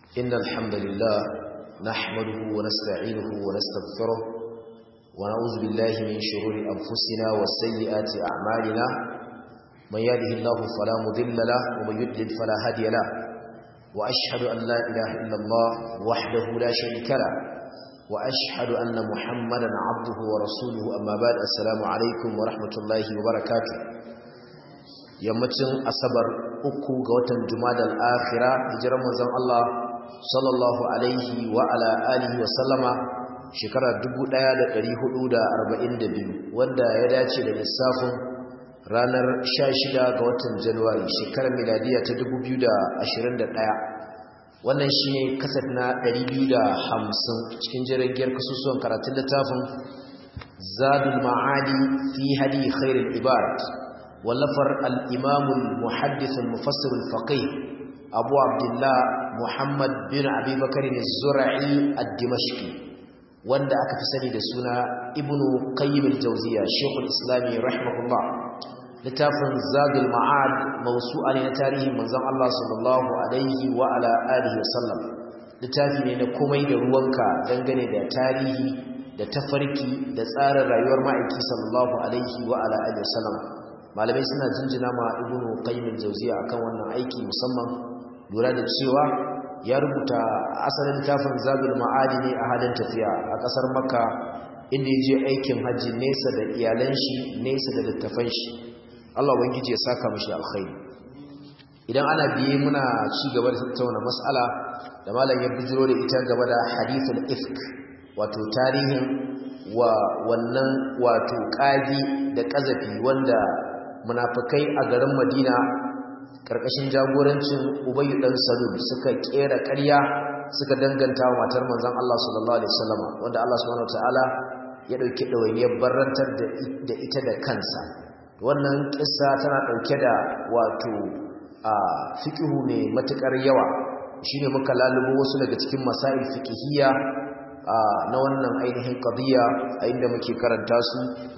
إن الحمد لله نحمده ونستعينه ونستغفره ونعوذ بالله من شرور أنفسنا وسيئات أعمالنا من يهده الله فلا مضل له ومن يضلل فلا هادي له وأشهد أن لا إله إلا الله وحده لا شريك له وأشهد أن محمدا عبده ورسوله أما بعد السلام عليكم ورحمة الله وبركاته yammacin asabar uku ga watan jumadal akhira hijirar manzon Allah sallallahu alaihi wa ala alihi wa sallama shekara 1442 wanda ya dace da lissafin ranar 16 ga watan Januwari shekarar miladiya ta 2021 wannan shine kasat na 250 cikin jirgin kasusuwan karatun littafin Zadul Ma'adi fi hadi khairul ibad ولفر الإمام المحدث المفسر الفقيه أبو عبد الله محمد بن أبي بكر الزرعي الدمشقي wanda aka fi sani da suna ibnu qayyim al-jawziya shaykhul islami rahimahullah littafin zadul ma'ad mawsu'a ne na tarihin manzon Allah sallallahu alaihi wa ala alihi wa sallam littafi ne na komai da ruwanka dangane da tarihi da tafarki da tsarin rayuwar ma'aiki sallallahu alaihi wa ala alihi wa sallam malamai suna jinjina ma ibnu qayyim al-jawziya akan wannan aiki musamman lura da cewa ya rubuta asalin tafin zabul ma'adi ne a halin tafiya a kasar makka inda yaje aikin haji nesa da iyalan shi nesa da littafan shi Allah ubangiji ya saka mishi alkhairi idan ana biye muna ci gaba da tattauna mas'ala da malam ya bijiro da ita gaba da hadithul ifk wato tarihin wa wannan wato kagi da kazafi wanda munafikai a garin Madina karkashin jagorancin Ubayy dan Salul suka kera ƙarya suka danganta wa matar manzon Allah sallallahu alaihi wasallam wanda Allah subhanahu wataala ya dauki dawainiyar barrantar da ita da kansa wannan kissa tana dauke da wato a fiqhu ne matukar yawa shine muka lalubo wasu daga cikin masail fiqhiyya na wannan ainihin qadiya a inda muke karanta su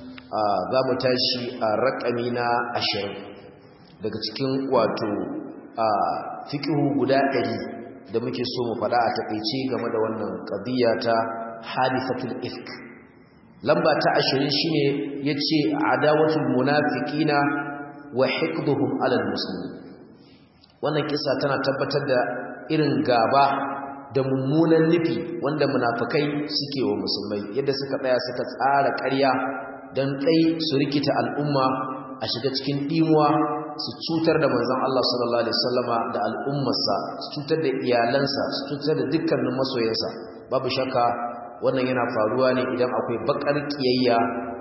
za mu tashi a raƙami na ashirin daga cikin wato a fiƙihu guda ɗari da muke so mu faɗa a taƙaice game da wannan ƙadiyya ta hadisatul ifk lamba ta ashirin shine ya ce adawatul munafiqina wa hikduhum alal muslimin wannan kisa tana tabbatar da irin gaba da mummunan nufi wanda munafikai suke wa musulmai yadda suka tsaya suka tsara ƙarya don ɗai su rikita al'umma a shiga cikin ɗimuwa su cutar da manzan Allah sallallahu Alaihi wasallama da al'ummarsa su cutar da iyalansa su cutar da dukkanin masoyansa babu shakka wannan yana faruwa ne idan akwai bakar ƙiyayya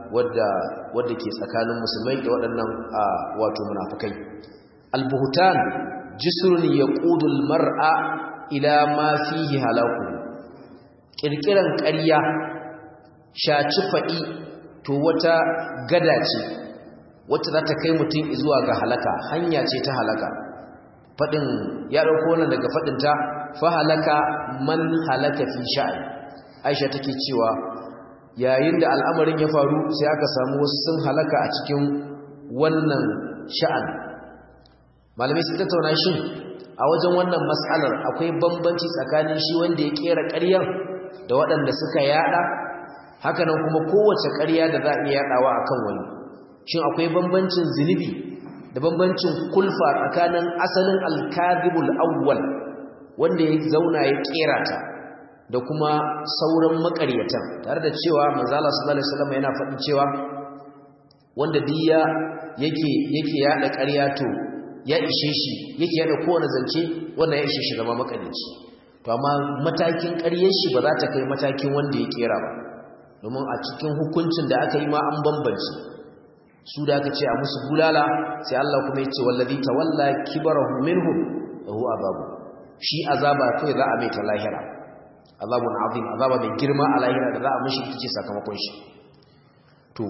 wadda ke tsakanin musulmai da waɗannan wato munafukai albuhutan jisrun ya ƙudul mar'a ila ma fihi halaku ƙirƙiran ƙarya shaci faɗi to wata gada ce wacce za ta kai mutum zuwa ga halaka hanya ce ta halaka faɗin ya ɗauko wannan daga faɗinta fa halaka man halaka fi sha'an aisha take cewa yayin da al'amarin ya faru sai aka samu wasu sun halaka a cikin wannan sha'an malamai sun tattauna shin a wajen wannan matsalar akwai bambanci tsakanin shi wanda ya kera ƙaryar da waɗanda suka yada hakanan kuma kowace ƙarya da za a iya yaɗawa a kan wani shin akwai bambancin zunubi da bambancin kulfa tsakanin asalin alkadibul awwal wanda ya zauna ya ƙera ta da kuma sauran maƙaryatan tare da cewa manzala sallallahu alaihi wasallam yana faɗin cewa wanda diya yake yake yaɗa ƙarya to ya ishe shi yake yaɗa kowane zance wannan ya ishe shi zama maƙaryaci to amma matakin ƙaryar shi ba za ta kai matakin wanda ya ƙera ba domin a cikin hukuncin da aka yi ma an bambance su da aka ce a musu bulala sai Allah kuma ya ce wallazi tawalla kibarahu minhum lahu azabu shi azaba kai za a mai ta lahira azabun azim azaba mai girma a lahira da za a mishi tace sakamakon shi to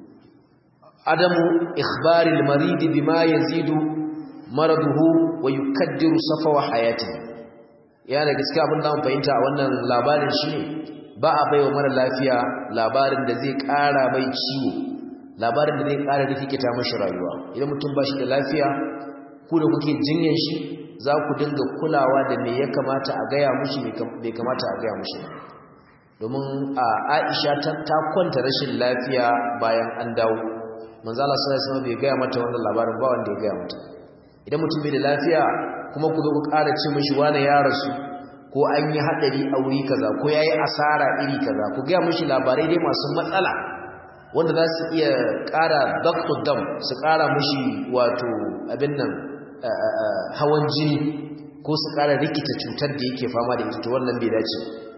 adamu ikhbaril marid bima yazidu maraduhu wa yukaddiru safawa hayati ya da gaskiya abin da mun fahimta a wannan labarin shine ba a baiwa mara lafiya labarin da zai ƙara mai ciwo labarin da zai ƙara rikikita mashi rayuwa idan mutum ba shi da lafiya ku da kuke jinyar shi za ku dinga kulawa da me ya kamata a gaya mushi bai kamata a gaya mushi domin a Aisha ta kwanta rashin lafiya bayan an dawo manzo Allah sallallahu alaihi wasallam bai gaya mata wannan labarin ba wanda ya gaya mata idan mutum bai da lafiya kuma ku zo ku ƙara ce mishi wani ya rasu ko an yi hadari a wuri kaza ko yayi asara iri kaza ku gaya mishi labarai dai masu matsala wanda za su iya ƙara doctor dam su ƙara mishi wato abin nan hawan jini ko su ƙara rikita cutar da yake fama da ita to wannan bai dace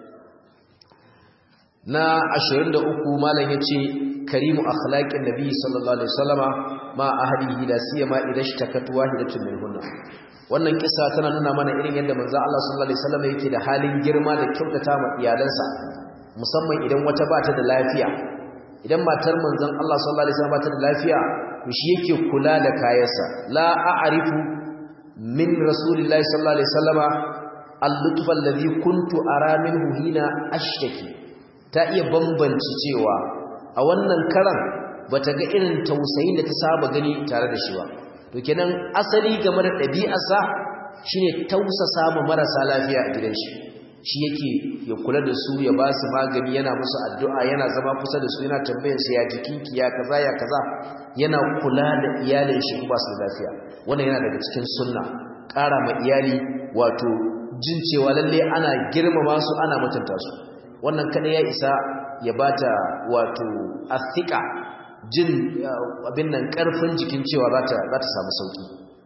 na 23 malam yace karimu akhlaqin nabi sallallahu alaihi wasallama ma ahlihi la siyama idan shtakat wahidatun minhunna wannan kisa tana nuna mana irin yadda manzo Allah sallallahu alaihi wasallama yake da halin girma da kyautata ma iyalansa musamman idan wata ba ta da lafiya idan matar manzon Allah sallallahu alaihi wasallama ba ta da lafiya to shi yake kula da kayansa la a'rifu min rasulillahi sallallahu alaihi wasallama al-lutfa alladhi kuntu ara minhu hina ashtaki ta iya bambanci cewa a wannan karan bata ga irin tausayin da ta saba gani tare da shi ba to kenan asali game da ɗabi'arsa shine tausasa ma marasa lafiya a gidan shi shi yake ya kula da su ya ba su magani yana musu addu'a yana zama kusa da su yana tambayar su ya jikinki ya kaza ya kaza yana kula da iyalin shi ba su lafiya wannan yana daga cikin sunna ƙara ma iyali wato jin cewa lalle ana girmama su ana mutunta su wannan kada ya isa ya bata wato athika jin abin nan karfin jikin cewa za ta za ta samu sauki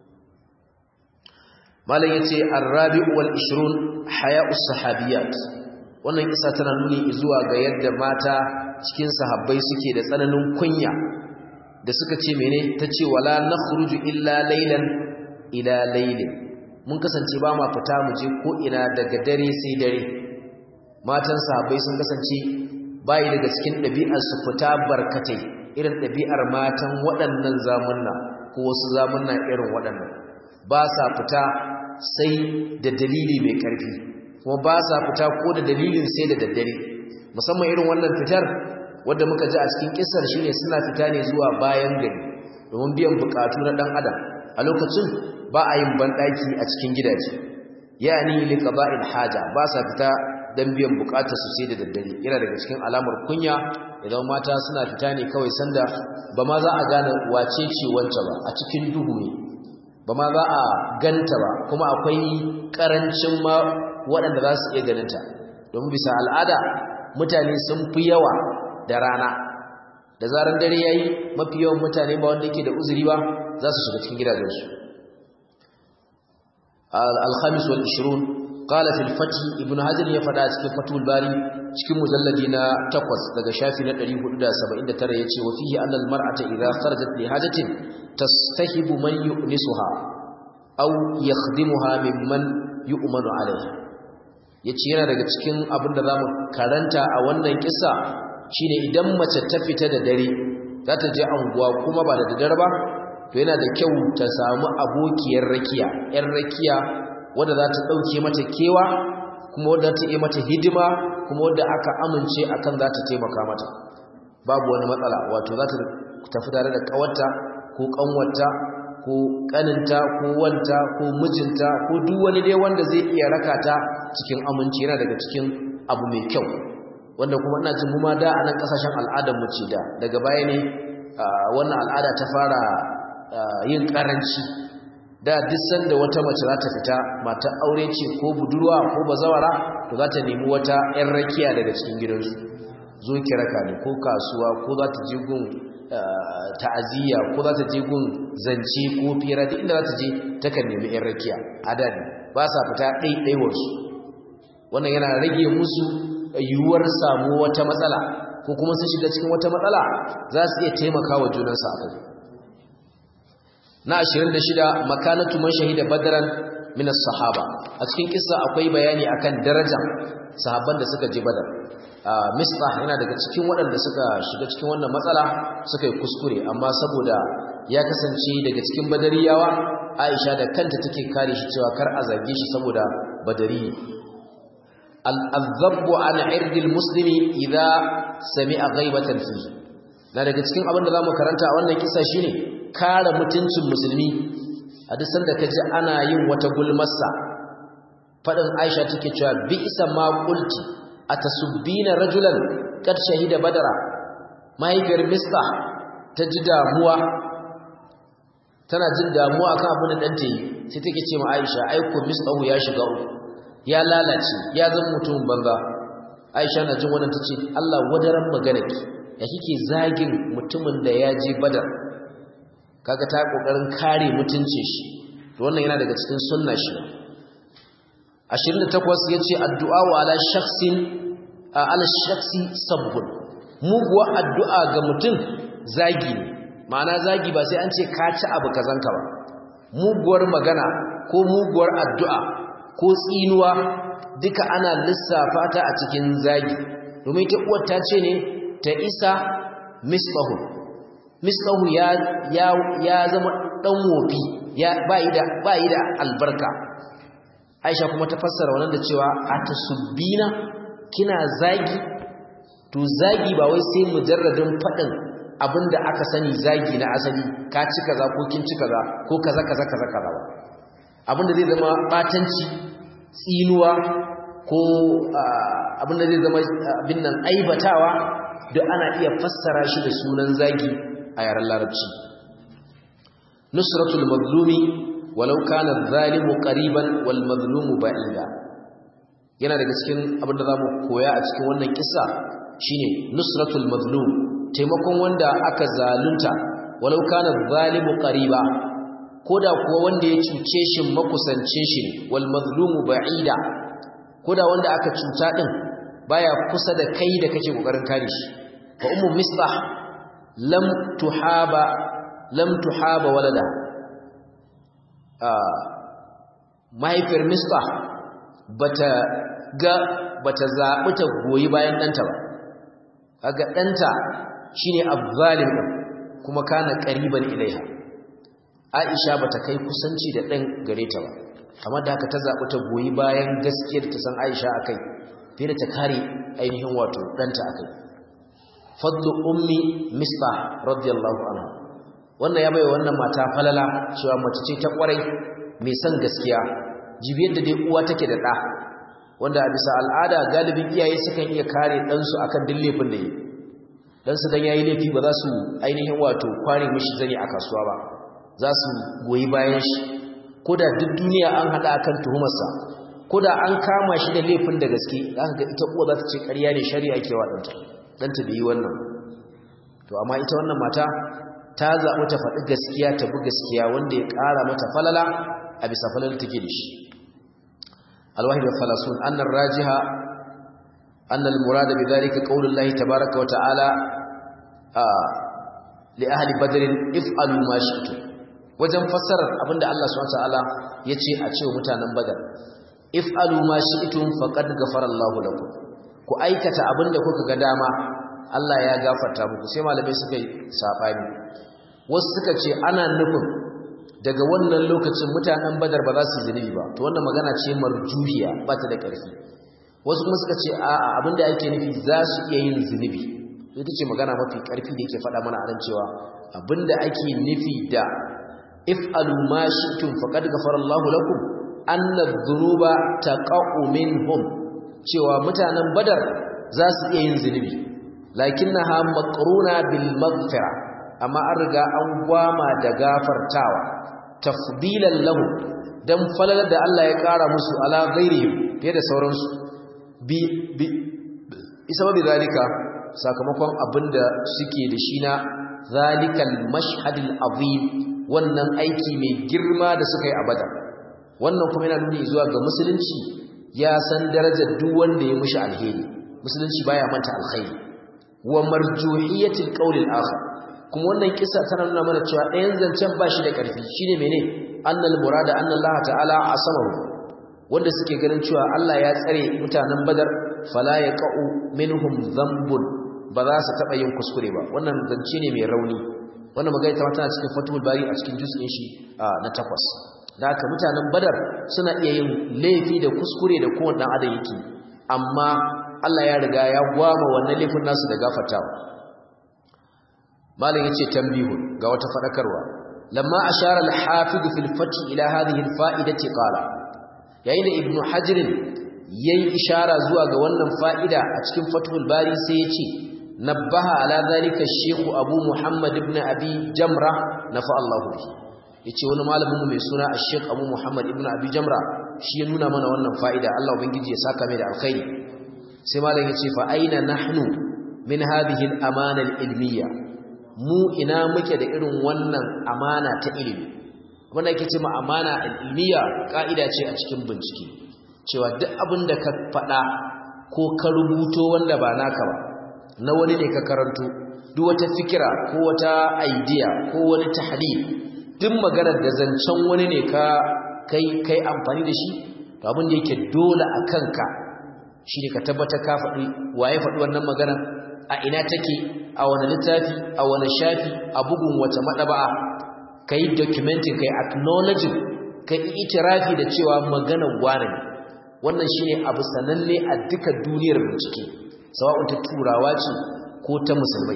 malam yace ar-rabi' wal 20 haya'us sahabiyat wannan isa tana nuni zuwa ga yadda mata cikin sahabbai suke da tsananin kunya da suka ce mene tace wala nakhruju illa laylan ila laylin mun kasance ba ma fita mu je ko ina daga dare sai dare matan sahabbai sun kasance bayi daga cikin ɗabi'ar su fita barkatai irin ɗabi'ar matan waɗannan zamunna ko wasu zamunna irin waɗannan ba sa fita sai da dalili mai ƙarfi kuma ba sa fita ko da dalilin sai da daddare musamman irin wannan fitar wadda muka ji a cikin kisar shine suna fita ne zuwa bayan gari domin biyan bukatu na ɗan adam a lokacin ba a yin banɗaki a cikin gidaje yani liqaba'il haja ba sa fita dan biyan bukatar su sai da daddare yana daga cikin alamar kunya idan mata suna fita ne kawai sanda ba ma za a gane wace ce wance ba a cikin duhu ne ba ma za a ganta ba kuma akwai karancin ma waɗanda za su iya ganinta domin bisa al'ada mutane sun fi yawa da rana da zaran dare yayi mafi yawan mutane ba wanda yake da uzuri ba za su shiga cikin gidajensu al-khamis wal 20 qala fil fath ibn hajar ya fada cikin fatul bari cikin mujalladi na 8 daga shafi na 479 yace wa fihi anna al-mar'ata idha kharajat li hajatin tastahibu man yu'nisuha aw yakhdimuha mimman yu'manu alayha yace yana daga cikin abin da zamu karanta a wannan kissa shine idan mace ta fita da dare za ta je anguwa kuma ba da daddare ba to yana da kyau ta samu abokiyar rakiya yar rakiya wadda za ta ɗauke mata kewa kuma wadda ta yi mata hidima kuma wadda aka amince akan za ta taimaka mata babu wani matsala wato za ta tafi tare da ƙawarta ko ƙanwarta ko ƙaninta ko wanta ko mijinta ko duk wani dai wanda zai iya raka ta cikin aminci yana daga cikin abu mai kyau wanda kuma ina jin mu ma da a nan ƙasashen al'adar mu ce da daga baya ne wannan al'ada ta fara yin ƙaranci da duk sanda wata mace za ta fita mata aure ce ko budurwa ko bazawara to za ta nemi wata 'yan rakiya daga cikin gidansu zo ki raka ne ko kasuwa ko za ta je gun ta'aziyya ko za ta je gun zance ko fira duk inda za ta je takan nemi 'yan rakiya adadi ba sa fita ɗaiɗaiwarsu wannan yana rage musu yiwuwar samu wata matsala ko kuma sun shiga cikin wata matsala za su iya taimaka wa junansu a kai na 26 makanatu man shahida badran min as-sahaba a cikin kissa akwai bayani akan darajar sahabban da suka je badar misbah yana daga cikin waɗanda suka shiga cikin wannan matsala suka yi kuskure amma saboda ya kasance daga cikin badariyawa Aisha da kanta take kare shi cewa kar a zage shi saboda badari al-azabbu an irdil muslimi idza sami'a ghaibatan fihi na daga cikin abin da zamu karanta a wannan kissa shine kare mutuncin musulmi a duk sanda kaji ana yin wata gulmarsa fadin Aisha take cewa bi isa ma qulti atasubbina rajulan kad shahida badara mahaifiyar mista ta ji damuwa tana jin damuwa kan abin da ɗanta yi sai take ce ma Aisha aiko mistahu ya shiga uku ya lalace ya zama mutumin banza Aisha na jin wannan tace Allah wadaran maganarki ya kike zagin mutumin da ya je badar kaga ta kokarin kare mutuncin shi to wannan yana daga cikin sunna shi 28 yace addu'a wa ala shakhsin ala shakhsi sabbun muguwa addu'a ga mutum zagi ne ma'ana zagi ba sai an ce ka ci abu kazanka ba muguwar magana ko muguwar addu'a ko tsinuwa duka ana lissafa ta a cikin zagi domin ta uwar ta ce ne ta isa misbahu misbahu ya ya ya zama dan wofi ya bai da bai da albarka Aisha kuma ta fassara wannan da cewa atasubbina kina zagi to zagi ba wai sai mujarradin fadin abinda aka sani zagi na asali ka ci kaza ko kin ci kaza ko kaza kaza kaza kaza ba abinda zai zama batanci tsinuwa ko abinda zai zama abin nan aibatawa duk ana iya fassara shi da sunan zagi a yaren larabci nusratul mazlumi walau kana zalimu qariban wal mazlumu ba'ida yana daga cikin abin da zamu koya a cikin wannan kissa shine nusratul mazlum taimakon wanda aka zalunta walau kana zalimu qariba koda kuwa wanda ya cuce shi makusance shi wal mazlumu ba'ida koda wanda aka cuta din baya kusa da kai da kake kokarin kare shi fa ummu misbah lam tuhaba lam tuhaba walada ah mahaifiyar misbah bata ga bata zabi ta goyi bayan danta ba kaga danta shine azzalim kuma kana qariban ilaiha Aisha bata kai kusanci da dan gare ta ba amma da haka ta zabi ta goyi bayan gaskiyar ta san Aisha akai fiye da ta kare ainihin wato danta akai fadlu ummi misbah radiyallahu anha wannan ya bai wannan mata falala cewa mace ce ta kwarai mai son gaskiya jibiyar da dai uwa take da da wanda a bisa al'ada galibin iyaye sukan iya kare ɗansu akan duk laifin da yi ɗansu dan yayi laifi ba za su ainihin wato kware mishi zane a kasuwa ba za su goyi bayan shi ko da duk duniya an haɗa akan tuhumarsa ko da an kama shi da laifin da gaske za ka ga ita uwa za ta ce ƙarya ne shari'a ke wa ɗanta ɗanta da yi wannan to amma ita wannan mata ta zaɓi ta faɗi gaskiya ta bi gaskiya wanda ya ƙara mata falala a bisa falala take da shi الواحد والثلاثون أن الراجحة أن المراد بذلك قول الله تبارك وتعالى آه لأهل بدر افعلوا ما شئتم wajen fassarar abinda Allah subhanahu wataala yace a cewa mutanen Badar if'alu ma shi'tum faqad ghafara Allahu lakum ku aikata abinda kuka ga dama Allah ya gafarta muku sai malamai suka yi sabani wasu suka ce ana nufin daga wannan lokacin mutanen badar ba za su zunubi ba to wannan magana ce marjuhiya ba ta da ƙarfi wasu kuma suka ce a'a abinda ake nufi za su iya yin zunubi ita ce magana mafi ƙarfi da yake faɗa mana a cewa abinda ake nufi da if'alu ma shi'tum faqad ghafara Allahu lakum anna dhunuba taqa'u minhum cewa mutanen badar za su iya yin zunubi lakinnaha maqruna bil maghfira amma an riga an gwama da gafartawa tafdilan lahu dan falalar da Allah ya kara musu ala ghairihim fiye da sauransu bi bi isababi zalika sakamakon abinda suke da shi na zalikal mashhadil azim wannan aiki mai girma da suka yi a badar wannan kuma yana nuni zuwa ga musulunci ya san darajar duk wanda ya mushi alheri musulunci baya manta alkhairi wa marjuhiyatil qawlil akhar kuma wannan kisa tana nuna mana cewa ɗayan zancen ba shi da ƙarfi shi ne mene annal murada annallah ta'ala a samaru wanda suke ganin cewa Allah ya tsare mutanen badar fala ya ƙa'u minhum zambun ba za su taɓa yin kuskure ba wannan zance ne mai rauni wannan magana ta tana cikin fatul bari a cikin juz'in shi na takwas da haka mutanen badar suna iya yin laifi da kuskure da kowane ɗan adam yake amma Allah ya riga ya gwama wannan laifin nasu da gafartawa malam yace tambihu ga wata fadakarwa lamma ashara al-hafiz fi al-fath ila hadhihi al-fa'idati qala yayin da ibnu hajr yayi ishara zuwa ga wannan fa'ida a cikin fathul bari sai ya ce nabbaha ala zalika shaykh abu muhammad ibn abi jamra nafa Allahu bihi yace wani malamin mai suna Sheikh Abu Muhammad ibn Abi Jamra shi ya nuna mana wannan fa'ida Allah ubangiji ya saka mai da alkhairi sai malam yace fa aina nahnu min hadhihi al-amana al-ilmiyya mu ina muke da irin wannan amana ta ilimi wanda yake cewa amana al-ilmiyya ka'ida ce a cikin bincike cewa duk abin da ka faɗa ko ka rubuto wanda ba naka ba na wani ne ka karanto duk wata fikira ko wata idea ko wani tahlil duk maganar da zancen wani ne ka kai kai amfani da shi to abin da yake dole a kanka shine ka tabbata ka faɗi waye faɗi wannan magana a ina take a wani littafi a wani shafi a bugun wata madaba'a kai documenting kai acknowledging kai itirafi da cewa magana gwana ne wannan shine abu sananne a duka duniyar bincike sawa'un ta turawa ce ko ta musulmai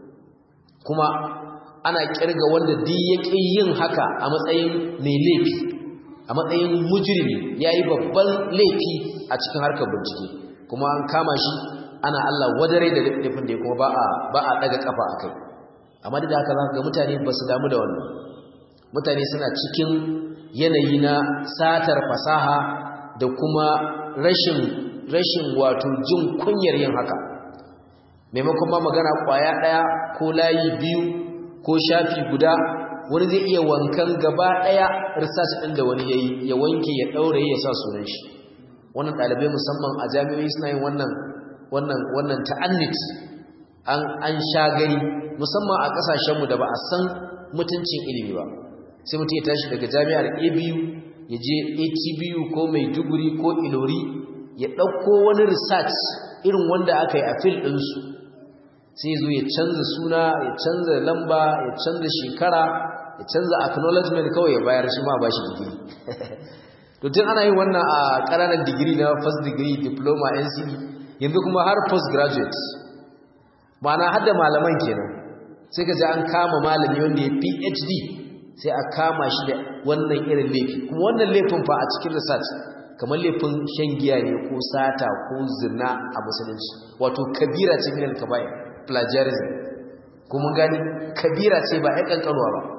kuma ana kirga wanda duk yake yin haka a matsayin mai laifi a matsayin mujrimi yayi babban laifi a cikin harkar bincike kuma an kama shi ana Allah wadare da laifin da kuma ba a ba a daga kafa akai amma da haka zaka ga mutane ba su damu da wannan mutane suna cikin yanayi na satar fasaha da kuma rashin rashin wato jin kunyar yin haka maimakon ma magana kwaya daya ko layi biyu ko shafi guda wani zai iya wankan gaba daya research din da wani yayi ya wanke ya daure ya sa sunan shi wannan dalibai musamman a jami'o'i suna yin wannan wannan wannan ta'annit an an shagari musamman a kasashen mu da ba a san mutuncin ilimi ba sai mutum ya tashi daga jami'ar ABU ya je ATBU ko Maiduguri ko Ilori ya dauko wani research irin wanda aka yi a field din su sai zo ya canza suna ya canza lamba ya canza shekara ya canza acknowledgement kawai ya bayar shi ma ba shi digiri to tun ana yin wannan a ƙananan digiri na first degree diploma NCE yanzu kuma har postgraduate ma'ana har da malaman kenan sai ka ji an kama malami wanda ya PhD sai a kama shi da wannan irin laifi kuma wannan laifin fa a cikin research kamar laifin shan giya ne ko sata ko zina a musulunci wato kabira ce min al-kaba'ir plagiarism kuma gani kabira ce ba ya kankanuwa ba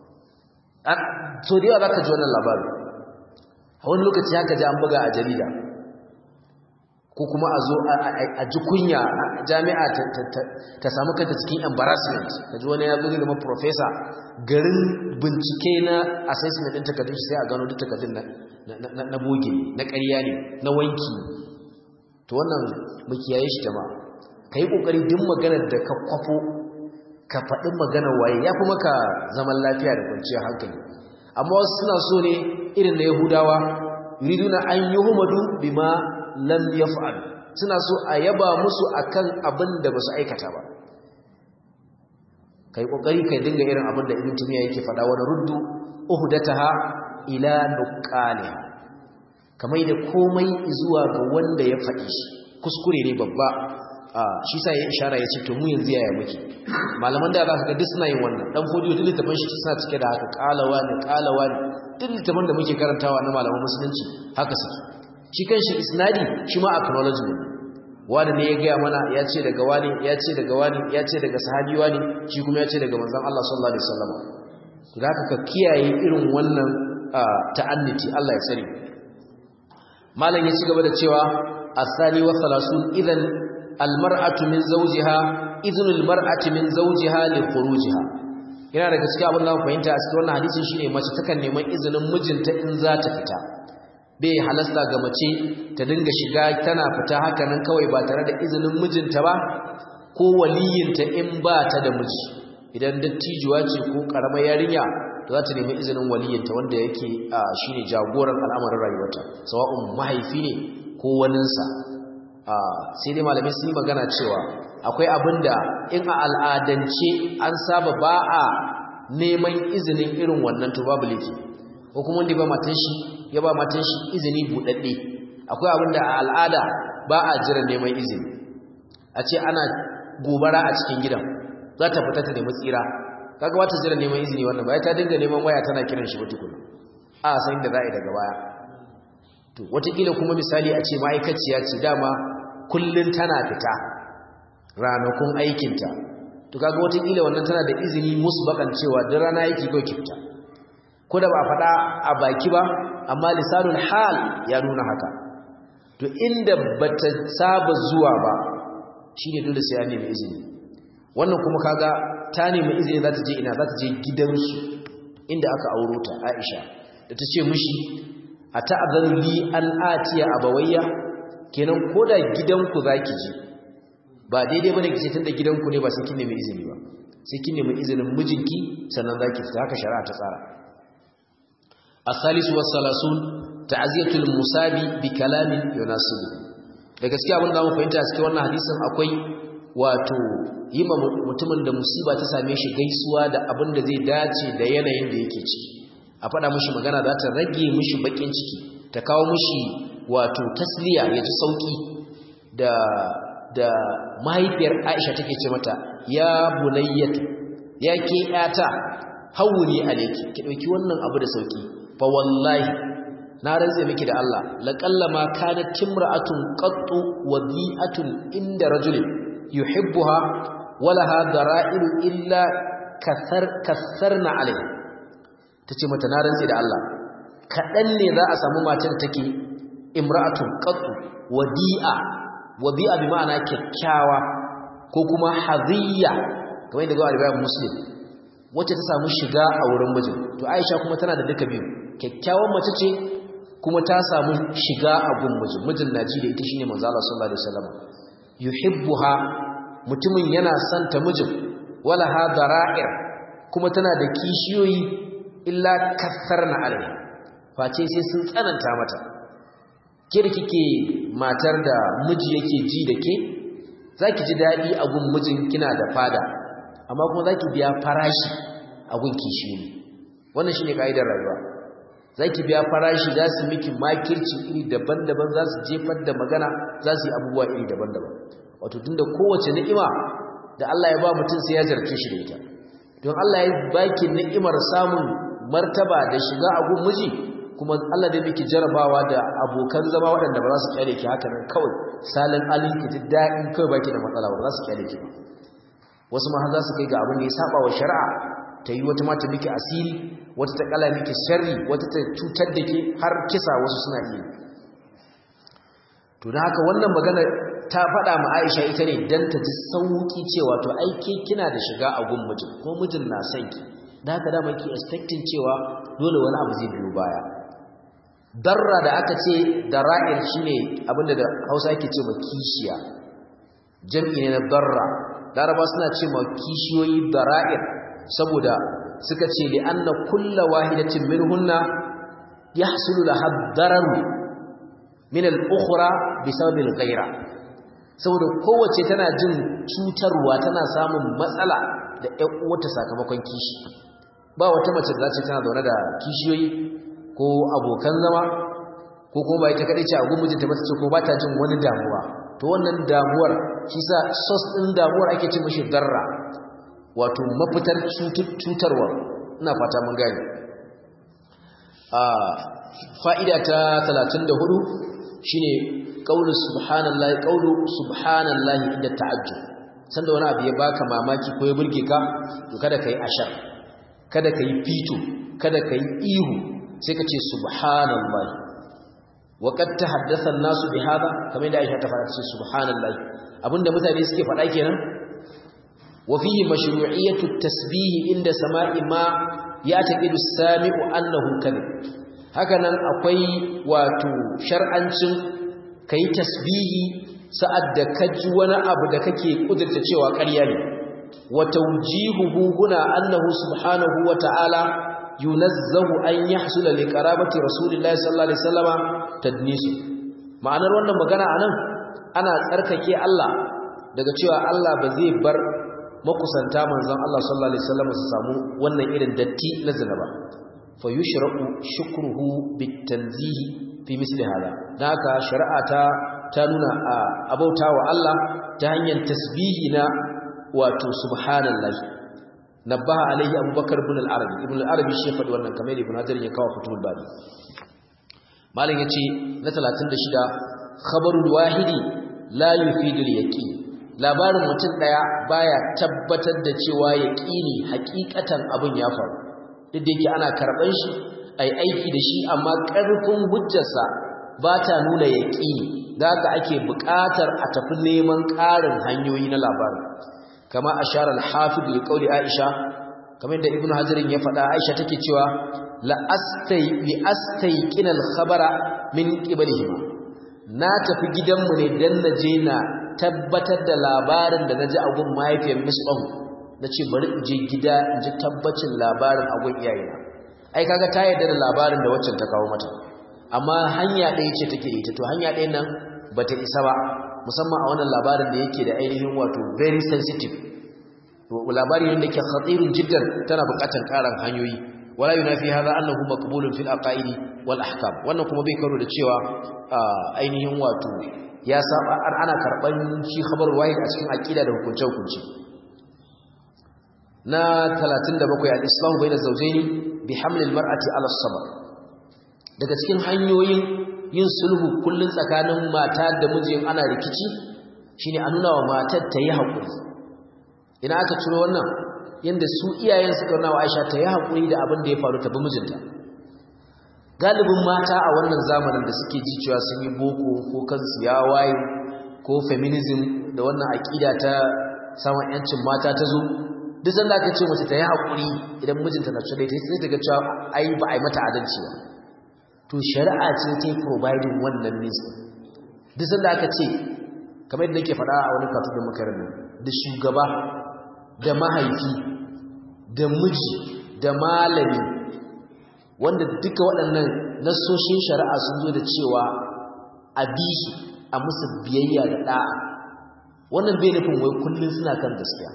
so da yawa zaka ji wannan labarin a wani lokaci haka ji an buga a jarida ko kuma a zo a ji kunya jami'a ta samu kanta cikin embarrassment ka ji wani ya zo zama professor garin bincike na assessment ɗin takardun shi sai a gano duk takardun na boge na ƙarya ne na wanki to wannan mu kiyaye shi jama'a ka yi ƙoƙari duk maganar da ka kwafo ka faɗi maganar waye ya fi maka zaman lafiya da kwanciyar hankali amma wasu suna so ne irin na yahudawa yuriduna an yi humadu bima lam yaf'al suna so a yaba musu akan abin da ba su aikata ba kai kokari kai dinga irin abin da ibn tumiya yake faɗa wani ruddu uhdataha ila nuqaliha kamar da komai zuwa ga wanda ya faɗi shi kuskure ne babba shi sa ya ishara ya ce to mu yanzu yaya muke malaman da za ka ga duk suna yin wannan dan fodiyo duk littafin shi suna cike da haka kalawa ne kalawa ne duk littafin da muke karantawa na malaman musulunci haka suke shi kanshi isnadi shi ma acknowledgement wani ne ya gaya mana ya ce daga wani ya ce daga wani ya ce daga sahabi wani shi kuma ya ce daga manzon Allah sallallahu alaihi wasallam to da ka kiyaye irin wannan ta'anniti Allah ya tsare malam ya ci gaba da cewa asali wa 30 idan almar'atu min zawjiha idhnul mar'ati min zawjiha li khurujiha yana daga cikin abin da mu fahimta a cikin wannan hadisin shine mace takan neman izinin mijinta in za ta fita bai halasta ga mace ta dinga shiga tana fita haka nan kawai ba tare da izinin mijinta ba ko waliyinta in ba ta da miji idan dattijuwa ce ko karamar yarinya to za ta nemi izinin waliyinta wanda yake shine jagoran al'amarin rayuwarta sawa'un mahaifi ne ko waninsa sai dai malamai sun yi magana cewa akwai abin da in a al'adance an saba ba a neman izinin irin wannan to babu laifi ko kuma wanda ba matan shi ya ba matan shi izini buɗaɗɗe akwai abin da a al'ada ba a jira neman izini a ce ana gobara a cikin gidan za ta fita ta nemi tsira kaga wata jira neman izini wannan ba ta dinga neman waya tana kiran shi wata kuma a san da za a yi daga baya to watakila kuma misali a ce ma'aikaciya ce dama kullun tana fita ranakun aikinta to kaga watakila wannan tana da izini musbakan cewa duk rana yake kawai ki fita ko da ba faɗa a baki ba amma lisanul hal ya nuna haka to inda bata saba zuwa ba shine dole sai ya nemi izini wannan kuma kaga ta nemi izini za ta je ina za ta je gidansu inda aka auro ta Aisha da ta ce mishi a ta'adhanu li an atiya abawayya kenan koda gidanku zaki je ba daidai bane kice tunda gidanku ne ba sai kin nemi izini ba sai kin nemi izinin mijinki sannan zaki fita haka shari'a ta tsara as-salisu was-salasun ta'ziyatul musabi bi kalamin yunasibu da gaskiya abin da mu fahimta cikin wannan hadisin akwai wato yi ma mutumin da musiba ta same shi gaisuwa da abin da zai dace da yanayin da yake ciki a faɗa mishi magana za ta rage mishi bakin ciki ta kawo mishi wato tasliya ya ji sauki da da mahaifiyar Aisha take ce mata ya bunayyatu ya ke yata hawuni alayki ki dauki wannan abu da sauki fa wallahi na rantse miki da Allah laqallama kanat timra'atun qattu wadi'atun inda rajulin yuhibbuha walaha dara'iru illa kasar kasarna alayhi tace mata na rantse da Allah kadan ne za a samu matar take imra'atun qattu wadi'a wadi'a bi ma'ana kyakkyawa ko kuma hadiyya kamar yadda ga riwayar muslim wacce ta samu shiga a wurin mijin to Aisha kuma tana da duka biyu kyakkyawan mace ce kuma ta samu shiga a gun mijin mijin naji da ita shine manzo Allah sallallahu alaihi wasallam yuhibbuha mutumin yana son ta mijin wala hadara'ir kuma tana da kishiyoyi illa kasarna alaiha face sai sun tsananta mata ke da kike matar da miji yake ji da ke zaki ji dadi a gun mijin kina da fada amma kuma zaki biya farashi a gun kishiyoyi wannan shine kaidar rayuwa zaki biya farashi za su miki makirci iri daban-daban za su jefar da magana za su yi abubuwa iri daban-daban wato tunda kowace ni'ima da Allah ya ba mutum sai ya jarce shi da ita don Allah ya baki ni'imar samun martaba da shiga a gun miji kuma Allah da miki jarabawa da abokan zama waɗanda ba za su kyale ki haka nan kawai salin alin ki ji daɗin kawai baki da matsala ba za su kyale ki ba wasu ma har za su kai ga abin da ya saba wa shari'a ta yi wata mata miki asiri wata ta kala miki sharri wata ta cutar da ke har kisa wasu suna iya to da haka wannan magana ta faɗa ma Aisha ita ne dan ta ji sauki cewa to ai ke kina da shiga a gun mijin ko mijin na son ki da haka da maki expecting cewa dole wani abu zai biyo baya darra da aka ce dara'ir shine abinda da Hausa yake ce ma kishiya jam'i ne na darra laraba suna ce ma kishiyoyi dara'ir saboda suka ce li anna kulla wahidatin minhunna yahsulu laha darar min al-ukhra bisababi al-ghayra saboda kowace tana jin cutarwa tana samun matsala da ƴan uwarta sakamakon kishi ba wata mace da zace tana zaune da kishiyoyi ko abokan zama ko kuma ba ita kadai ce a gumin mijinta ba ce ko ba ta jin wani damuwa to wannan damuwar shi sa sos ɗin damuwar ake ce mashi darra wato mafitar cutarwa ina fata mun gani a fa'ida ta 34 shine qaulu subhanallahi qaulu subhanallahi inda ta'ajjub sanda wani abu ya baka mamaki ko ya burge ka to kada kai ashar kada kai fito kada kai ihu sai ka ce subhanallahi wa qad tahaddatha an-nasu bi hada kamar da Aisha ta fara ce subhanallahi abinda mutane suke faɗa kenan wa fihi mashru'iyyatu at-tasbih inda sama'i ma ya'taqidu as-sami'u annahu kadhib hakanan akwai wato shar'ancin kai tasbihi sa'ad da kaji wani abu da kake kudurta cewa ƙarya ne wa tawjihuhu huna annahu subhanahu wa ta'ala yunazzahu an yahsula li qarabati rasulillahi sallallahu alaihi wasallama tadnisu ma'anar wannan magana anan ana tsarkake Allah daga cewa Allah ba zai bar makusanta manzon Allah sallallahu alaihi wasallam su samu wannan irin datti na zina ba fa yushra'u shukruhu bitanzihi fi misli hada dan haka shari'a ta ta nuna a abautawa Allah ta hanyar tasbihi na wato subhanallahi nabbaha alaihi abubakar ibn al-arabi ibn al-arabi shi faɗi wannan kamar ibn hajar ya kawo fitul bari malam yace na 36 khabarul wahidi la yufidu al-yaqin labarin mutum daya baya tabbatar da cewa yaqini hakikatan abin ya faru duk da yake ana karban shi ai aiki da shi amma karfin hujjarsa ba ta nuna yaqini da haka ake buƙatar a tafi neman ƙarin hanyoyi na labarin kama ashara al-hafiz li qawli aisha kamar da ibnu hajarin ya faɗa aisha take cewa la astay li astayqin al-khabara min qiblihima na tafi gidanmu ne dan naje na tabbatar da labarin da naji a gun mahaifiyar misbahu nace bari in je gida in ji tabbacin labarin a gun iyayena ai kaga ta yarda da labarin da waccan ta kawo mata amma hanya ɗaya ce take ita to hanya ɗaya nan bata isa ba musamman a wannan labarin da yake da ainihin wato very sensitive labari ne da ke khatirun jiddan tana buƙatar ƙarin hanyoyi wala yunafi hadha annahu maqbulun fil aqaidi wal ahkam wannan kuma bai karo da cewa ainihin wato ya saba ana karban shi khabar wahid a cikin aqida da hukunce hukunci na 37 al-islahu bayna zawjaini bi haml al-mar'ati ala as-sabr daga cikin hanyoyin yin sulhu kullun tsakanin mata da mijin ana rikici shine a nuna wa matar ta yi haƙuri ina aka ciro wannan yanda su iyayen suka nuna wa Aisha ta yi haƙuri da abin da ya faru ta bi mijinta galibin mata a wannan zamanin da suke ji cewa sun yi boko ko kansu ya waye ko feminism da wannan aƙida ta samun yancin mata ta zo duk sanda aka ce mace ta yi haƙuri idan mijinta na cire ta sai ta ga cewa ai ba a yi mata adalci ba to shari'a ce ta providing wannan means duk sanda aka ce kamar yadda nake faɗa a wani katu da makarar da shugaba da mahaifi da miji da malami wanda duka waɗannan nasoshin shari'a sun zo da cewa a bi su a musu biyayya da ɗa'a wannan bai nufin wai kullum suna kan gaskiya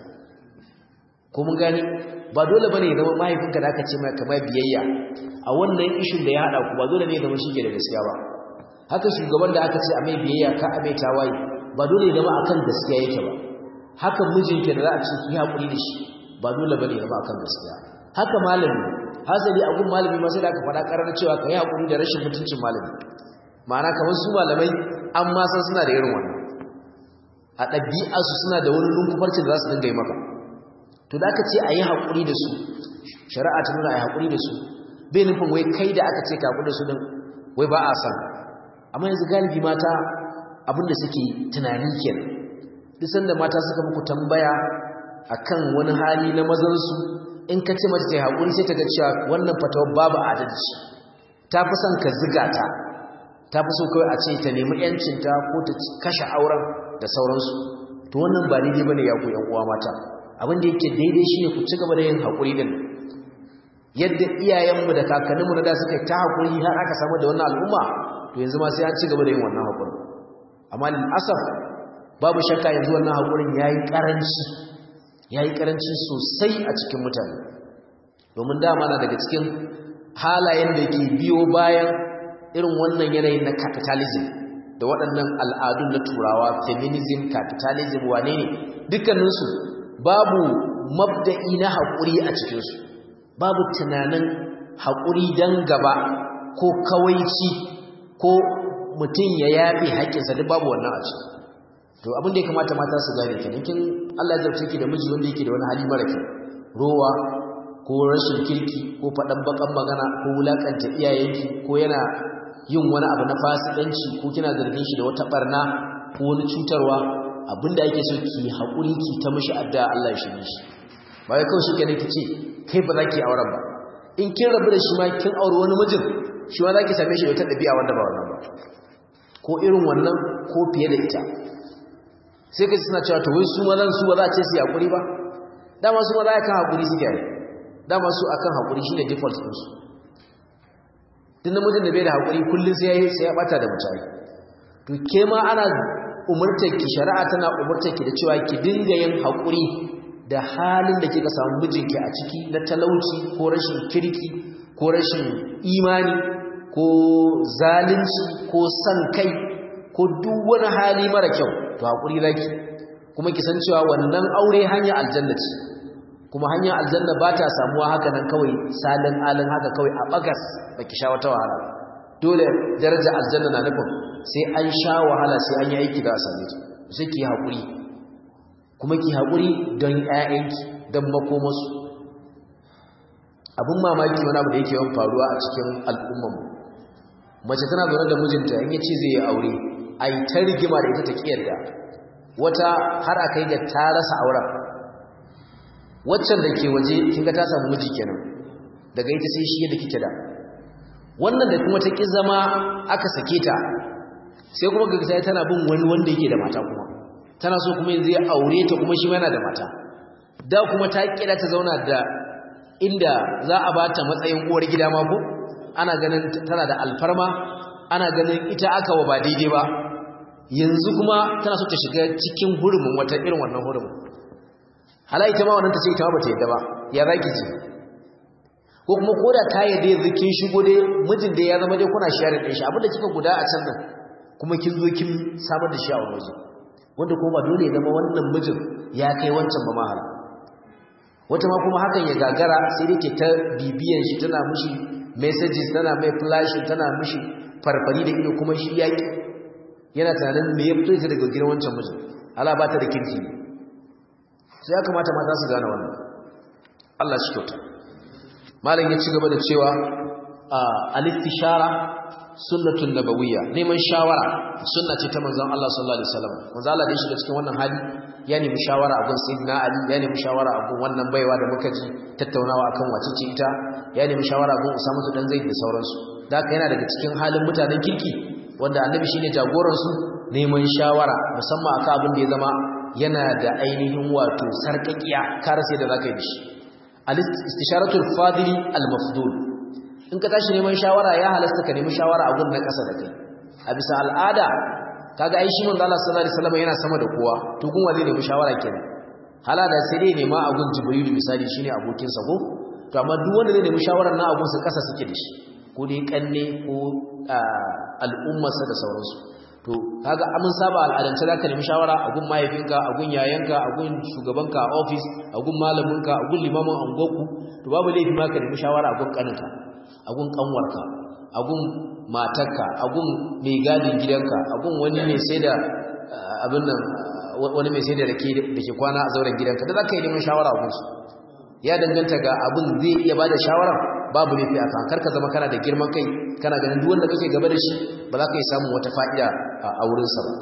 ko mun gani ba dole bane ya zama mahaifinka da aka ce mai kamar biyayya a wannan ishin da ya haɗa ku ba dole ne ya zama shi ke da gaskiya ba haka shugaban da aka ce a mai biyayya ka a mai tawaye ba dole ya zama akan gaskiya yake ba haka mijinki da za a ce ki haƙuri da shi ba dole bane ya zama akan gaskiya haka malami hasali a gun malami ma sai da aka faɗa ƙarar cewa ka yi haƙuri da rashin mutuncin malami ma'ana kamar su malamai an ma san suna da irin wannan a ɗabi'arsu suna da wani lunkufarcin da za su dinga yi maka to da aka ce a yi haƙuri da su shari'a ta nuna a yi haƙuri da su bai nufin wai kai da aka ce ka haƙuri da su din wai ba a san amma yanzu galibi mata abinda suke tunani kenan duk sanda mata suka muku tambaya akan wani hali na mazansu in ka ce mata ta yi haƙuri sai ta ga cewa wannan fatawar babu adalci ta fi son ka ziga ta ta fi so kawai a ce ta nemi yancinta ko ta kashe auren da sauransu to wannan ba daidai bane ya ku yan uwa mata abin da yake daidai shine ku ci gaba da yin haƙuri din yadda iyayenmu da kakanninmu na da suka ta haƙuri har aka samu da wannan al'umma to yanzu ma sai an ci gaba da yin wannan haƙuri amma lil asaf babu shakka yanzu wannan haƙurin yayi karanci yayi karanci sosai a cikin mutane domin dama na daga cikin halayen da ke biyo bayan irin wannan yanayin na capitalism da waɗannan al'adun na turawa feminism capitalism wane ne dukkaninsu babu mabda'i na haƙuri a cikinsu babu tunanin haƙuri don gaba ko kawaici ko mutum ya yafe haƙƙinsa duk babu wannan a ciki to abin da ya kamata mata su gane kenan kin Allah ya zarce ki da miji wanda yake da wani hali mara kyau rowa ko rashin kirki ko faɗan bakan magana ko wulakanta iyayenki ko yana yin wani abu na fasikanci ko kina zargin shi da wata barna ko wani cutarwa abinda ake so ki haƙuri ki ta mishi addu'a Allah ya shirye shi ba wai kawai shikenan ki ce kai ba za ki auren ba in kin rabu da shi ma kin aure wani mijin shi ma za ki same shi da wata ɗabi'a wanda ba wannan ba ko irin wannan ko fiye da ita sai ka suna cewa to wai su mazan su ba za a ce su haƙuri ba dama su ma za a kan haƙuri su gyara dama su akan haƙuri shi ne default ɗinsu tun namijin da bai da haƙuri kullum sai ya ɓata da mutane to ke ma ana umurtar ki shari'a tana umurtar ki da cewa ki dinga yin haƙuri da halin da kika samu mijinki a ciki na talauci ko rashin kirki ko rashin imani ko zalunci ko san kai ko duk wani hali mara kyau to haƙuri zaki kuma ki san cewa wannan aure hanya aljanna ce kuma hanyar aljanna ba ta samuwa haka nan kawai salin alin haka kawai a bagas baki sha wata wahala dole daraja aljanna na nufin sai an sha wahala sai an yi aiki da a same ta sai ki haƙuri kuma ki haƙuri don ƴaƴanki don makomasu abin mamaki wani abu da yake yawan faruwa a cikin al'ummanmu mace tana zaune da mijinta in ya ce zai yi aure a yi ta rigima da ita ta ƙiyarda wata har a kai ga ta rasa auren waccan da ke waje kinga ta samu miji kenan daga ita sai shi yadda kike da wannan da kuma ta ki zama aka sake ta sai kuma ga sai tana bin wani wanda yake da mata kuma tana so kuma yanzu ya aure ta kuma shi yana da mata da kuma ta kira ta zauna da inda za a bata matsayin uwar gida ma ko ana ganin tana da alfarma ana ganin ita aka wa ba daidai ba yanzu kuma tana so ta shiga cikin hurumin wata irin wannan hurumin hala ita ma wannan ta ce ita ma bata yadda ba ya zaki ji ko kuma koda ta yadda yanzu kin shigo dai mijin da ya zama dai kuna share din shi abinda kika guda a can nan kuma kin zo kin samar da shi a wani waje wanda kuma ba dole ya zama wannan mijin ya kai wancan ba mahala wata ma kuma hakan ya gagara sai dai ke ta bibiyan shi tana mishi messages tana mai flashing tana mishi farfari da ido kuma shi yaki yana tunanin me ya fito ita daga gidan wancan mijin ala ba ta da kirki ne sai ya kamata mata su gane wannan Allah shi kyauta malam ya ci gaba da cewa al-istishara sunnatun nabawiyya neman shawara sunna ce ta manzon Allah sallallahu alaihi wasallam manzo Allah da shi da cikin wannan hali ya nemi shawara a gun sayyidina Ali ya nemi shawara a gun wannan baiwa da muka ji tattaunawa akan wace ce ita ya nemi shawara a gun Usama dan Zaid da sauransu da haka yana daga cikin halin mutanen kirki wanda annabi shine jagoran su neman shawara musamman akan abin da ya zama yana da ainihin wato sarkakiya kar sai da zaka yi shi al-istisharatul fadili al-mafdul in ka tashi neman shawara ya halasta ka nemi shawara a gun na ƙasa da kai a bisa al'ada kaga ai shi manzo Allah sallallahu alaihi wasallam yana sama da kowa to gun wani nemi shawara kenan halada sai dai nema a gun jibril misali shine abokin sa ko to amma duk wanda zai nemi shawarar na abun sa ƙasa suke da shi ko dai kanne ko al'ummarsa da sauransu to kaga amun saba al'adance zaka nemi shawara a gun mahaifinka a gun yayanka a gun shugabanka a office a gun malaminka a gun limamin angoku to babu laifi ma ka nemi shawara a gun kaninka a gun kanwarka a gun matarka a gun mai gadin gidanka a gun wani mai sai da abin nan wani mai sai da rake da ke kwana a zauren gidanka da zaka yi neman shawara a gunsu ya danganta ga abin zai iya bada shawara babu laifi a kan karka zama kana da girman kai kana ganin duk wanda kake gaba da shi ba za ka yi samun wata fa'ida a wurinsa ba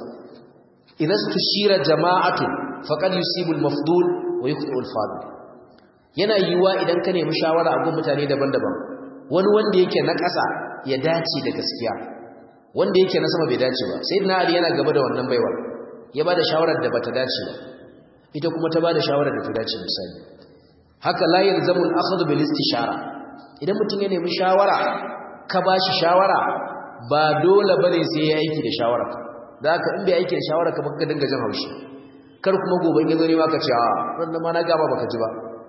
idan su shira jama'atu faqad yusibul mafdul wa yuqtul fadil yana yiwuwa idan ka nemi shawara a gun mutane daban-daban wani wanda yake na ƙasa ya dace da gaskiya wanda yake na sama bai dace ba sayyidina ali yana gaba da wannan baiwa ya bada shawarar da bata dace ba ita kuma ta bada shawarar da ta dace misali haka la yalzamu al-akhdhu bil istishara idan mutum ya nemi shawara ka ba shi shawara ba dole bane sai ya aiki da shawara da haka in bai aiki da shawara ka baka dinga jin haushi kar kuma gobe in yazo ne ma ka ce a wannan ma na gaba baka ji ba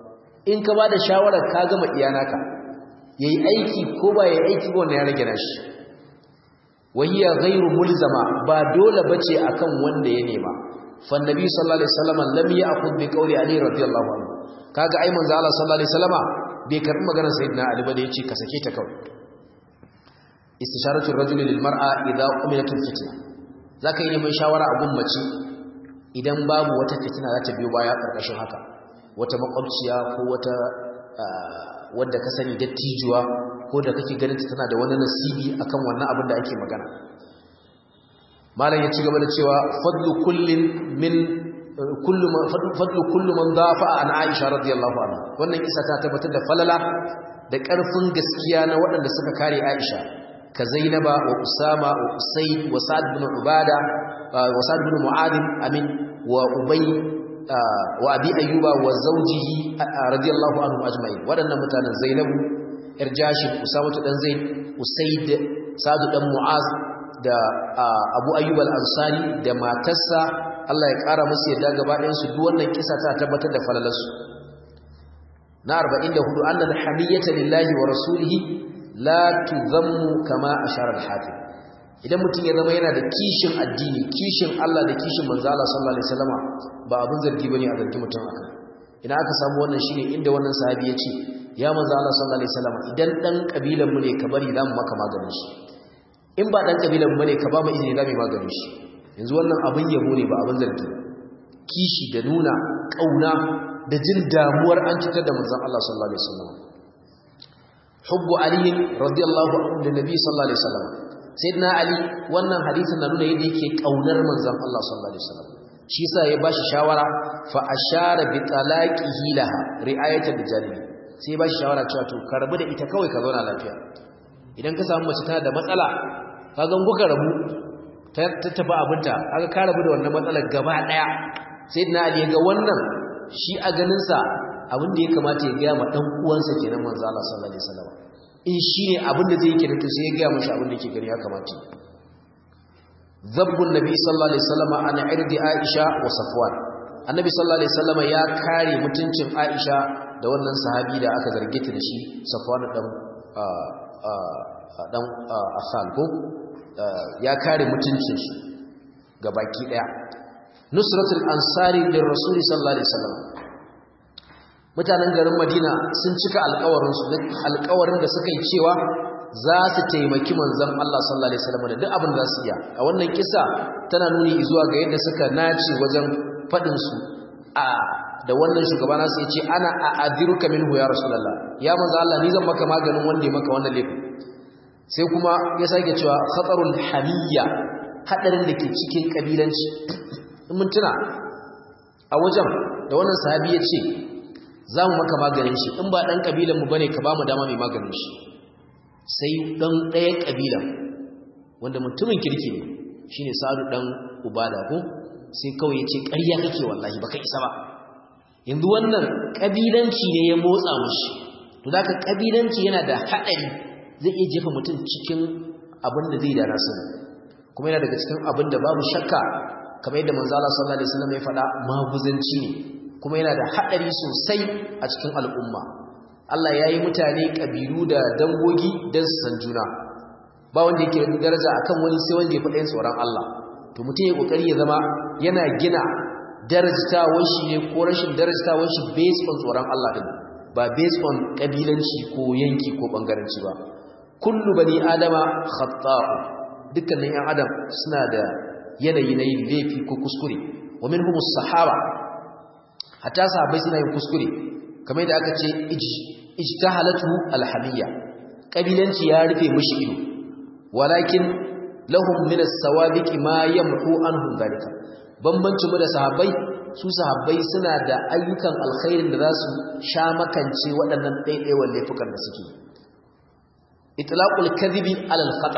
in ka ba da shawara ka gama iyana ka yayi aiki ko ba yayi aiki ba wannan ya rage nashi wahiya ghairu mulzama ba dole bace akan wanda ya nema fa annabi sallallahu alaihi wasallam lam ya'khudh bi qawli ali radiyallahu anhu kaga ai manzo Allah sallallahu alaihi wasallama bai karbi maganar sayyidina Ali ba da yace ka sake ta kawai istisharatu ar-rajul lil mar'a idha umilat al-fitna zaka yi neman shawara a gummaci idan babu wata fitina za ta biyo baya karkashin haka wata makwabciya ko wata wanda ka sani dattijuwa ko da kake ganin ta tana da wani nasibi akan wannan abin da ake magana malam ya ci gaba da cewa fadlu kullin min kullu man fadlu kullu man dafa an Aisha radiyallahu anha wannan kisa ta tabbatar da falala da ƙarfin gaskiya na waɗanda suka kare Aisha ka Zainaba wa Usama wa Usayd wa Sa'd ibn Ubada wa Sa'd ibn Mu'adh amin wa Ubay wa Abi Ayyuba wa zawjihi radiyallahu anhum ajma'in waɗannan mutanen Zainabu yar Jashib Usama dan Zaid Usayd Sa'd dan Mu'az da Abu Ayyub al-Ansari da matarsa Allah ya ƙara musu yadda gaba ɗayan su duk wannan kisa ta tabbatar da falalarsu na 44 annal hamiyata lillahi wa rasulihi la tuzammu kama ashara al-hafiz idan mutum ya zama yana da kishin addini kishin Allah da kishin manzo Allah sallallahu alaihi wasallama ba abin zargi bane a zargi mutum akan ina aka samu wannan shine inda wannan sahabi ya ce ya manzo Allah sallallahu alaihi wasallam idan dan kabilan mu ne ka bari zamu maka maganin shi in ba dan kabilan mu ne ka ba mu izini zamu maganin shi yanzu wannan abin yabo ne ba abin zargi kishi da nuna kauna da jin damuwar an cutar da manzon Allah sallallahu alaihi wasallam hubbu ali radiyallahu anhu da nabi sallallahu alaihi wasallam sayyidina ali wannan hadisin na nuna yadda yake kaunar manzon Allah sallallahu alaihi wasallam shi yasa ya bashi shawara fa ashara bi talaqihi laha ri'ayatan lijalibi sai ya bashi shawara cewa to ka rabu da ita kawai ka zauna lafiya idan ka samu mace tana da matsala ka ga kuka rabu ta tafi abinta aka ka rabu da wannan matsalar gaba daya sayyidina ali ya ga wannan shi a ganin sa abin da ya kamata ya ga ma dan uwansa kenan manzo Allah sallallahu alaihi wasallam in shine abin da zai yi kenan to sai ya ga mashi abin da yake gani ya kamata zabbun nabi sallallahu alaihi wasallam ana irdi aisha wa safwan annabi sallallahu alaihi wasallam ya kare mutuncin aisha da wannan sahabi da aka zarge ta da shi safwan dan dan asal ko ya kare mutuncin shi ga baki daya nusratul ansari lir rasul sallallahu alaihi wasallam mutanen garin madina sun cika alƙawarin su alƙawarin da suka yi cewa za su taimaki manzon Allah sallallahu alaihi wasallam da duk abin da za su iya a wannan kisa tana nuni zuwa ga yadda suka nace wajen fadin su a da wannan shugaba nasu yace ana a'adiruka minhu ya rasulullah ya manzo Allah ni zan maka maganin wanda ya maka wannan laifin sai kuma ya sake cewa khatarul hamiyya hadarin da ke cikin kabilanci in mun tuna a wajen da wannan sahabi ya ce za mu maka maganin shi in ba dan kabilan mu bane ka ba mu dama mai maganin shi sai dan ɗaya kabilan wanda mutumin kirki ne shine sa'adu dan ubada ko sai kawai ya ce ƙarya kake wallahi baka isa ba yanzu wannan kabilanci ne ya motsa mushi to zaka kabilanci yana da hadari zai iya jefa mutum cikin abin da zai da nasu kuma yana daga cikin abin da babu shakka kamar yadda manzo Allah sallallahu alaihi wasallam ya faɗa maguzanci ne kuma yana da hadari sosai a cikin al'umma Allah ya yi mutane kabilu da dangogi don su san juna ba wanda yake da daraja akan wani sai wanda ya faɗa yin tsoron Allah to mutum ya kokari ya zama yana gina darajtawar shi ne ko rashin darajtawar shi based on tsoron Allah din ba based on kabilanci ko yanki ko bangaranci ba kullu bani adama khata'u dukkanin yan adam suna da yanayi na yin laifi ko kuskure wa minhum sahaba hatta sahabbai suna yin kuskure kamar yadda aka ce ijtahalatu alhamiyya kabilanci ya rufe mushi ido walakin lahum min as-sawabiq ma yamhu anhum dalika bambancin mu da sahabbai su sahabbai suna da ayyukan alkhairin da za su sha makance waɗannan ɗaiɗaiwan laifukan da suke itlaqul kadhibi alal khata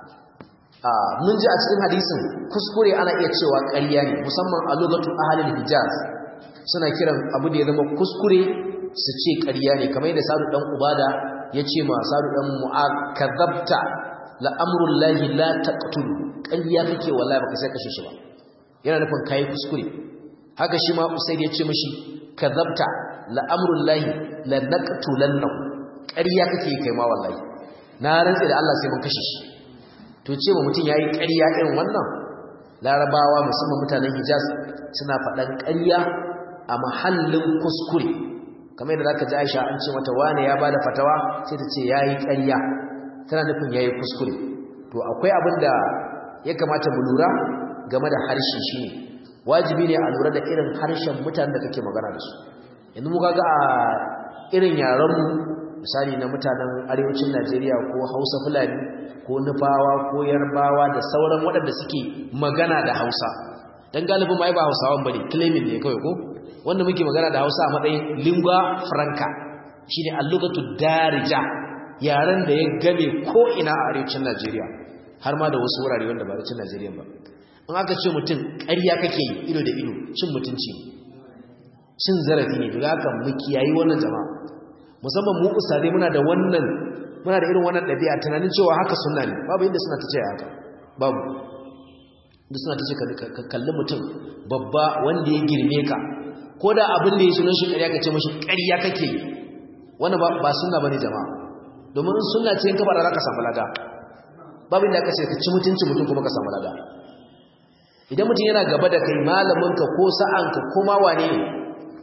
mun ji a cikin hadisin kuskure ana iya cewa ƙarya ne musamman a lokacin ahalul hijaz suna kiran abu da ya zama kuskure su ce ƙarya ne kamar yadda sadu dan ubada ya ce ma sadu dan mu'ad kadhabta la amrul lahi la taqtul ƙarya kake wallahi baka sai kashe shi ba yana nufin kai kuskure haka shi ma usaid ya ce mishi kadhabta la amrul lahi la naqtulannahu ƙarya kake kai ma wallahi na rantsi da Allah sai mun kashe shi to ce ba mutum yayi ƙarya irin wannan larabawa musamman mutanen hijaz suna faɗan ƙarya a mahallin kuskure kamar yadda zaka ji Aisha an ce mata wane ya bada fatawa sai ta ce yayi ƙarya tana nufin yayi kuskure to akwai abin da ya kamata mu lura game da harshe shine wajibi ne a lura da irin harshen mutanen da kake magana da su yanzu mu kaga a irin yaran mu misali na mutanen arewacin Najeriya ko Hausa Fulani ko Nufawa ko Yarbawa da sauran waɗanda suke magana da Hausa dan galibin mai ba Hausawan bane claiming ne kawai ko wanda muke magana da Hausa a matsayin lingua franca shine al-lughatu darija yaran da ya game ko ina a arewacin Najeriya har ma da wasu wurare wanda ba arewacin Najeriya ba in aka ce mutum ƙarya kake yi ido da ido cin mutunci cin zarafi ne daga haka mu kiyayi wannan jama'a musamman mu usare muna da wannan muna da irin wannan ɗabi'a tunanin cewa haka sunna ne babu inda suna ta ce haka babu inda suna ta ce ka kalli mutum babba wanda ya girme ka ko da abin da ya sunan shi ƙarya ka ce mashi ƙarya kake yi wannan ba sunna bane jama'a domin in sunna ce in ka fara ka samu lada babu inda aka ce ka ci mutunci mutum kuma ka samu lada idan mutum yana gaba da kai malaminka ko sa'anka ko ma wane ne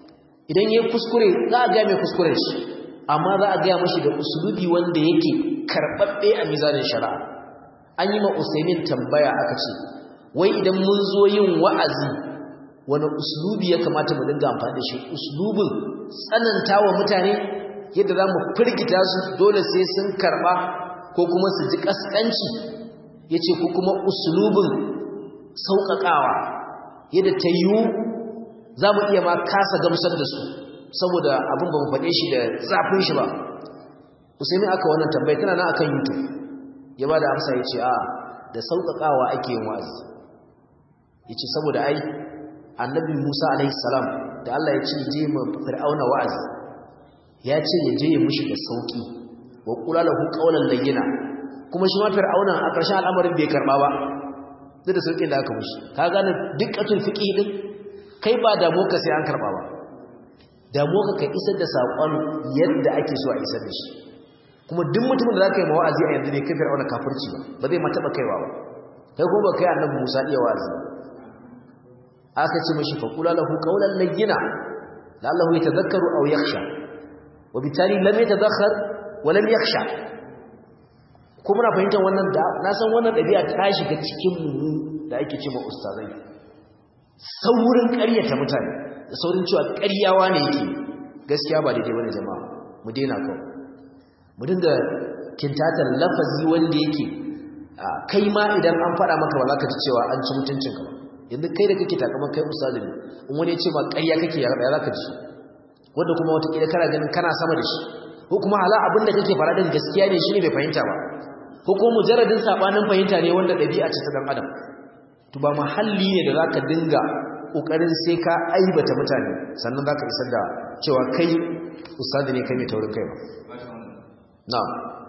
idan yayi kuskure za a ga mai kuskuren shi amma za a ga mashi da usulubi wanda yake karbabbe a mizanin shari'a an yi ma Usaimin tambaya aka ce wai idan mun zo yin wa'azi wani uslubi ya kamata mu dinga amfani da shi uslubin tsanantawa mutane yadda za mu firgita su dole sai sun karba ko kuma su ji kaskanci ya ce ko kuma uslubin sauƙaƙawa yadda ta yiwu za mu iya ma kasa gamsar da su saboda abin ba mu faɗe shi da zafin shi ba usaimi aka wannan tambayi tana na akan youtube ya ba da amsa ya ce a da sauƙaƙawa ake yin wa'azi ya ce saboda ai annabi musa alaihissalam da allah ya ce je ma fir'auna wa'azi ya ce ya je ya mushi da sauƙi wa kula lahu qawlan layyina kuma shi ma fir'auna a ƙarshen al'amarin bai karba ba duk da sauƙin da aka mushi ka gane dukkatul fiqh din kai ba damu ka sai an karba ba damu ka kai isar da saƙon yadda ake so a isar da shi kuma duk mutumin da zaka yi wa'azi a yanzu ne kai fir'auna kafirci ba ba zai ma taba kaiwa ba kai kuma ba kai annabi Musa iya wa'azi aka ce mashi fa kula lahu qawlan layyina la'allahu yatadhakkaru aw yakhsha wa bitali lam yatadhakkar wa lam yakhsha ko muna fahimtar wannan da na san wannan dabi'a ta shiga cikin mu da ake ce ma ustazai saurin ƙaryata mutane da saurin cewa ƙaryawa ne yake gaskiya ba daidai bane jama'a mu daina kawai mu dinga kintatar lafazi wanda yake kai ma idan an faɗa maka ba za ka ji cewa an ci mutuncin ka ba yanzu kai da kake takamar kai ustazi ne in wani ya ce ma ƙarya kake ya za ka ji wanda kuma wataƙila kana ganin kana sama da shi ko kuma hala abin da kake faɗa din gaskiya ne shi ne bai fahimta ba ko kuma mujarradin sabanin fahimta ne wanda ɗabi'a ce ta dan adam to ba mahalli ne da zaka dinga kokarin sai ka aibata mutane sannan zaka isar da cewa kai ustadi ne kai mai taurin kai ba na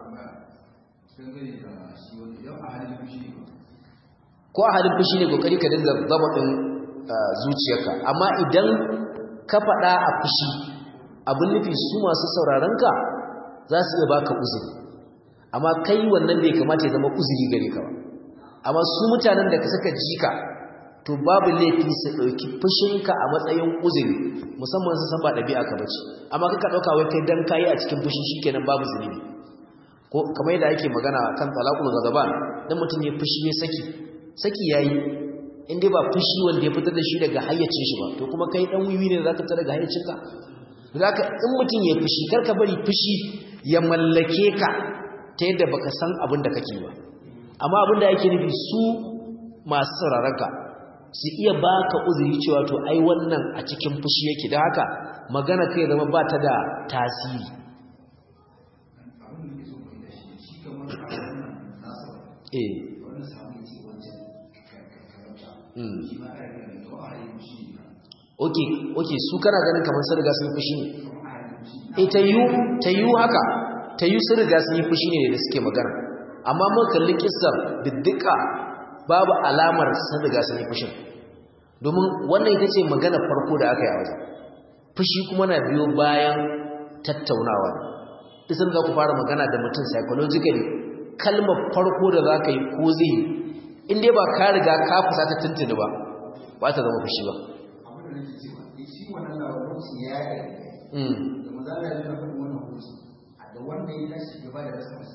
ko a halin fushi ne kokari ka dinga zama din zuciyarka amma idan ka faɗa a fushi abin nufi su masu sauraron ka za su iya baka uzuri amma kai wannan bai kamata ya zama uzuri gare ka ba amma su mutanen da suka ji ka to babu laifi su ɗauki fushinka a matsayin uzuri musamman su san ba ɗabi'a ka bace amma kaka ɗauka wai kai dan kayi a cikin fushi shikenan babu zunubi ko kamar yadda ake magana kan talaqul ghadaban dan mutum ya fushi ya saki saki yayi in dai ba fushi wanda ya fitar da shi daga hayyacin shi ba to kuma kai dan wiwi ne zaka fita daga hayyacinka zaka in mutum ya fushi karka bari fushi ya mallake ka ta yadda baka san abin da kake ba amma abinda yake nufi su masu sauraronka su iya baka uzuri cewa to ai wannan a cikin fushi yake da haka magana kai zama ba ta da tasiri eh oke oke su kana ganin kamar sun riga sun fushi ne eh ta yi ta yi haka ta yi sun riga sun yi fushi ne da suke magana amma mun kalli kissar biddika babu alamar sun riga sun yi fushin domin wannan ita ce magana farko da aka yi a wajen fushi kuma na biyo bayan tattaunawa isan za ku fara magana da mutum psychologically kalmar farko da za ka yi ko zai yi inda ba ka riga ka fusa ta tuntuni ba ba ta zama fushi ba da wanda ya tashi gaba da rasa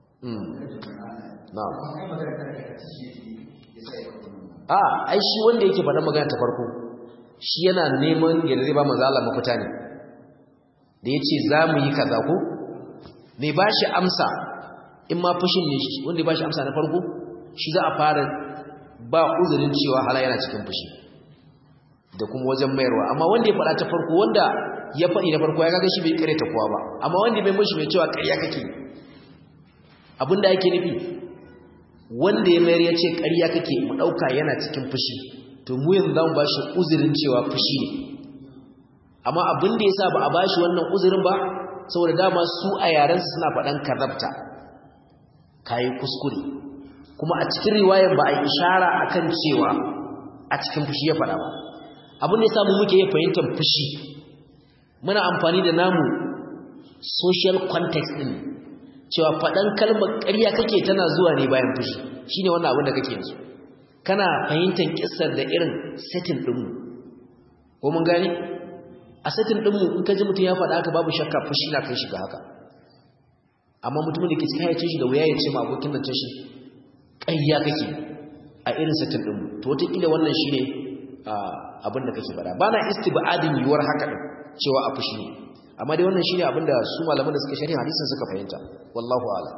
a ai shi wanda yake faɗa magana ta farko shi yana neman yadda zai ba manzo Allah mafita ne da yace za mu yi kaza ko mai bashi amsa in ma fushin ne shi wanda ya bashi amsa na farko shi za a fara ba uzurin cewa hala yana cikin fushi da kuma wajen mayarwa amma wanda ya faɗa ta farko wanda ya faɗi na farko ya kaga shi bai kare ta kowa ba amma wanda bai mishi mai cewa ƙarya kake abinda yake nufi wanda ya mayar ya ce ƙarya kake mu ɗauka yana cikin fushi to mu yanzu za mu ba shi uzurin cewa fushi ne amma abin da ya sa ba a ba shi wannan uzurin ba saboda dama su a yarensu suna faɗan karabta kayi kuskure kuma a cikin riwayar ba a yi ishara akan cewa a cikin fushi ya faɗa ba abin da ya samu muke yin fahimtar fushi muna amfani da namu social context ɗin cewa faɗan kalmar ƙarya kake tana zuwa ne bayan fushi shi ne wannan abin da kake yanzu kana fahimtar ƙisar da irin setting ɗinmu ko mun gani a satin ɗinmu in ka ji mutum ya faɗa haka babu shakka fushi na kai shiga haka amma mutumin da ke cikin haicin shi da wuya ya ce ma abokin da shi ƙayya kake a irin satin ɗinmu to wataƙila wannan shi ne abin da kake faɗa ba na istibadin yiwuwar haka ɗin cewa a fushi ne amma dai wannan shi ne abin da su malaman da suka shari'a hadisin suka fahimta wallahu ala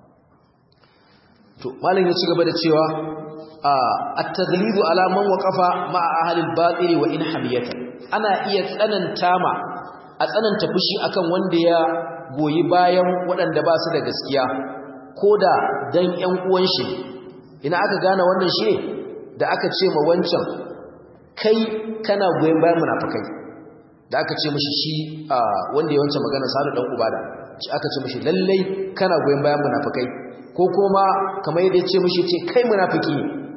to malam ya ci gaba da cewa at-taghlidu ala man waqafa ma'a ahli al-batil wa in hamiyata ana iya tsananta ma a tsananta fushi akan wanda ya goyi bayan waɗanda ba su da gaskiya koda dan ƴan uwan shi ina aka gane wannan shi da aka ce ma wancan kai kana goyen bayan munafikai da aka ce mishi shi wanda ya wancan magana sadu dan ubada shi aka ce mishi lallai kana goyen bayan munafikai ko kuma kamar yadda ya ce mishi ce kai munafiki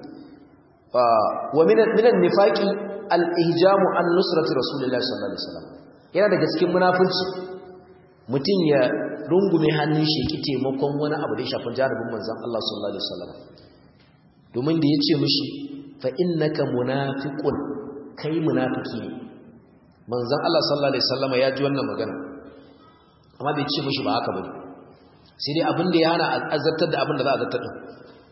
wa minan minan nifaqi al-ihjamu an nusrati rasulillahi sallallahu alaihi wasallam yana daga cikin munafunci mutum ya rungume hannun shi ki taimakon wani abu da ya shafi jarabin manzon Allah sallallahu alaihi wasallam domin da ya ce mishi fa innaka munafiqun kai munafiki ne manzon Allah sallallahu alaihi wasallam ya ji wannan magana amma bai ce mishi ba haka bane sai dai abin da ya hana azartar da abin da za a zartar din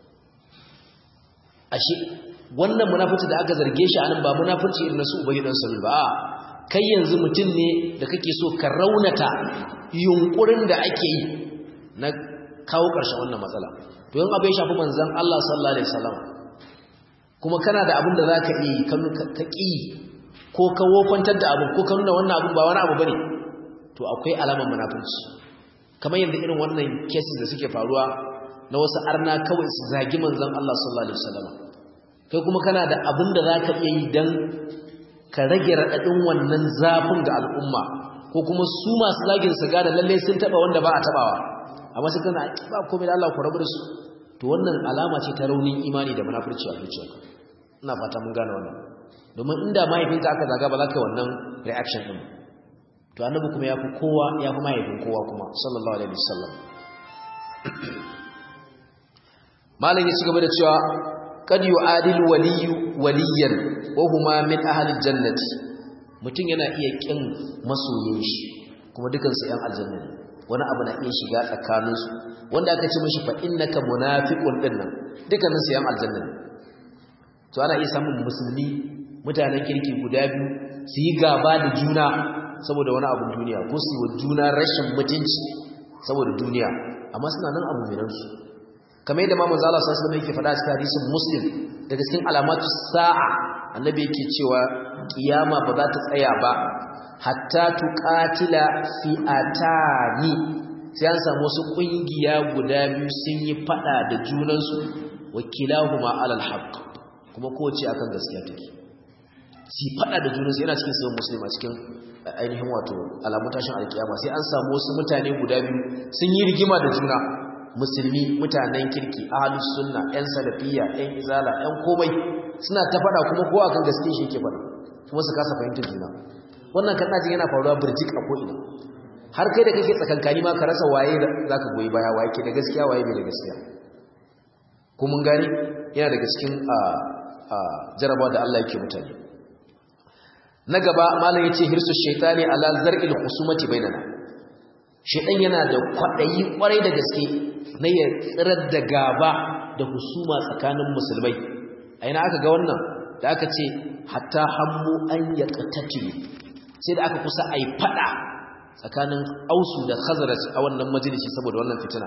ashe wannan munafici da aka zarge shi anan ba munafici irin su ubayi dan salul ba kai yanzu mutum ne da kake so ka raunata yunkurin da ake yi na kawo ƙarshen wannan matsala to yin abu ya shafi manzon Allah sallallahu alaihi wasallam kuma kana da abin da zaka yi ka ƙi ko ka wofantar da abu ko ka nuna wannan abu ba wani abu bane to akwai alamar munafunci kamar yadda irin wannan cases da suke faruwa na wasu arna kawai su zagi manzon Allah sallallahu alaihi wasallam kai kuma kana da abin da zaka iya yi dan ka rage radadin wannan zafin ga al'umma ko kuma su masu zagin su ga da lalle sun taba wanda ba a tabawa amma sai kana ba komai da Allah ku rabu da su to wannan alama ce ta raunin imani da munafurci a zuciyarka ina fata mun gane wannan domin inda mahaifinka aka zaga ba za ka yi wannan reaction din to annabi kuma ya fi kowa ya fi mahaifin kowa kuma sallallahu alaihi wasallam malam ya ci gaba da cewa kad yu'adil waliyyu waliyan wa huma min ahli jannati mutum yana iya kin masoyin shi kuma dukan su yan aljanna ne wani abu na iya shiga tsakanin su wanda aka ce mishi fa innaka munafiqun dinnan dukannin su yan aljanna ne to ana iya samun musulmi mutanen kirki guda biyu su yi gaba da juna saboda wani abun duniya ko su yi wa juna rashin mutunci saboda duniya amma suna nan abu miransu kamar yadda mamu zala sa sallama yake faɗa cikin hadisin muslim daga cikin alamatu sa'a annabi yake cewa kiyama ba za ta tsaya ba hatta tuqatila fi'atani sai an samu wasu kungiya guda biyu sun yi fada da junansu wakilahuma alal haqq kuma kowace akan gaskiya take si fada da junansu yana cikin sahih muslim a cikin ainihin wato alamun tashin alkiyama sai an samu wasu mutane guda biyu sun yi rigima da juna musulmi mutanen kirki ahlus sunna yan salafiyya yan izala yan komai suna ta fada kuma kowa akan gaskiya shi yake fada kuma su kasa fahimtar juna wannan kan jin yana faruwa burjik a ko'ina har kai da kake tsakankani ma ka rasa waye zaka goyi baya waye ke da gaskiya waye bai da gaskiya ko mun gani yana daga cikin jarabawa da Allah yake mutane na gaba malam yace hirsu shaytani ala zar'il khusumati bainana shaytan yana da kwadayi kwarai da gaske na ya tsirar da gaba da husuma tsakanin musulmai a ina aka ga wannan da aka ce hatta hammu an yaqtatilu sai da aka kusa ai fada tsakanin ausu da khazraj a wannan majalisi saboda wannan fitina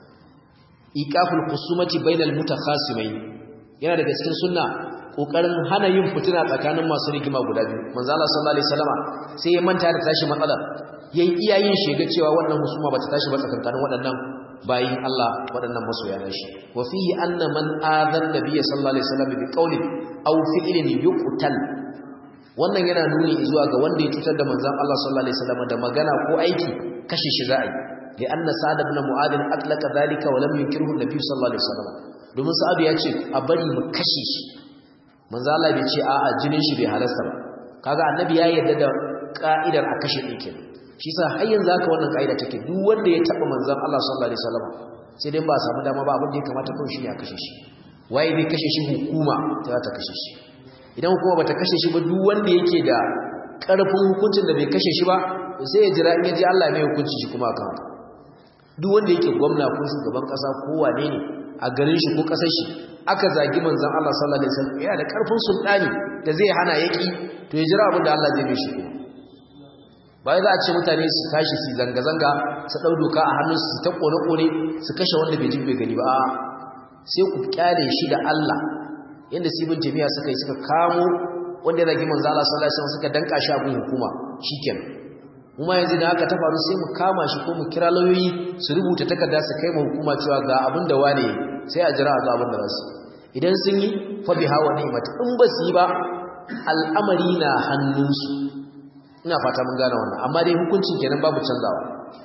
iqaful khusumati bainal mutakhasimai yana daga cikin sunna kokarin hana yin fitina tsakanin masu rigima guda biyu manzo Allah sallallahu alaihi wasallama sai ya manta da tashi matsalar yayi iyayin shega cewa wannan husuma bata tashi ba tsakanin waɗannan bayin Allah waɗannan masoya na shi wa fihi anna man adhan nabiyyi sallallahu alaihi wasallam bi qawlin aw fi'lin yuqtal wannan yana nuni zuwa ga wanda ya cutar da manzon Allah sallallahu alaihi wasallam da magana ko aiki kashe shi za'a yi li anna sa'ad ibn mu'adh atlaqa dhalika wa lam yunkirhu an-nabiy sallallahu alaihi wasallam domin sa'ad ya ce a bari mu kashe shi manzo Allah bai ce a'a jinin shi bai halasta ba kaga annabi ya yarda da ka'idar a kashe din kenan shi yasa har yanzu haka wannan ka'ida take duk wanda ya taba manzon Allah sallallahu alaihi wasallam sai dai ba samu dama ba abin da ya kamata kawai shi ne a kashe shi waye bai kashe shi hukuma ta ta kashe shi idan hukuma bata kashe shi ba duk wanda yake da ƙarfin hukuncin da bai kashe shi ba sai ya jira in ya ji Allah mai hukunci shi kuma kan duk wanda yake gwamna ko shugaban ƙasa ko wane ne a garin shi ko ƙasar shi aka zagi manzon Allah sallallahu alaihi wasallam yana da ƙarfin sultani da zai hana yaki to ya jira abin da Allah zai mai shi kuma bai za a ce mutane su tashi su zanga-zanga su ɗau doka a hannunsu su ta ƙone-ƙone su kashe wanda bai ji bai gani ba sai ku kyale shi da Allah yadda sibin jami'a suka yi suka kamo wanda ya zagi manzo Allah sallallahu alaihi wasallam suka danka shi a gun hukuma shikenan kuma yanzu da haka ta faru sai mu kama shi ko mu kira lauyoyi su rubuta takarda su kai mu hukuma cewa ga abin da wane sai a jira a ga abin da za su idan sun yi fa biha wa ni'mat in ba su yi ba al'amari na hannunsu ina fata mun gane wannan amma dai hukuncin kenan babu canzawa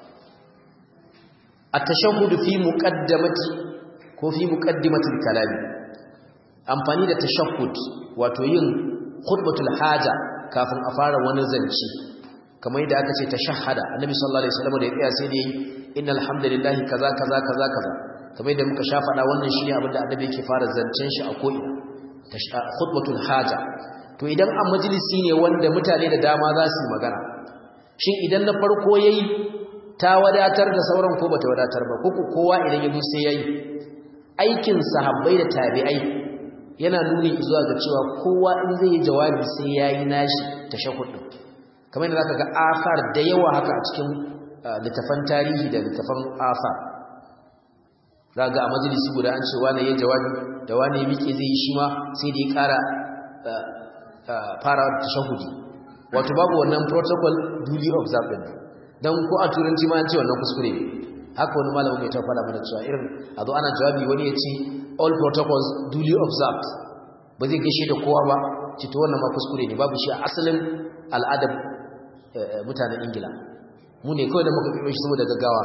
at-tashahhud fi muqaddamati ko fi muqaddimatil kalami amfani da tashahhud wato yin khutbatul haja kafin a fara wani zance kamar yadda aka ce tashahhada annabi sallallahu alaihi wasallam da ya tsaya sai da yi innal hamdalillahi kaza kaza kaza kaza kamar yadda muka sha faɗa wannan shine abin da annabi yake fara zancen shi a ko'ina khutbatul haja to idan a majalisi ne wanda mutane da dama za su magana shin idan na farko yayi ta wadatar da sauran ko bata wadatar ba ko kowa idan yazo sai yayi aikin sahabbai da tabi'ai yana nuni zuwa ga cewa kowa in zai yi jawabi sai yayi nashi tashahhud din kamar yadda zaka ga asar da yawa haka a cikin littafan tarihi da littafan asar zaka a majalisi guda an ce wani yayi jawabi da wani ya miƙe zai yi shi ma sai da ya ƙara fara tashahudi wato babu wannan protocol duly observed din dan ko a turanci ma an ce wannan kuskure ne haka wani malamin mai ta fara mana cewa irin a zo ana jawabi wani ya ce all protocols duly observed ba zai gaishe da kowa ba ci to wannan ma kuskure ne babu shi a asalin al'adar mutanen ingila mu ne kawai da muka kiro shi saboda gaggawa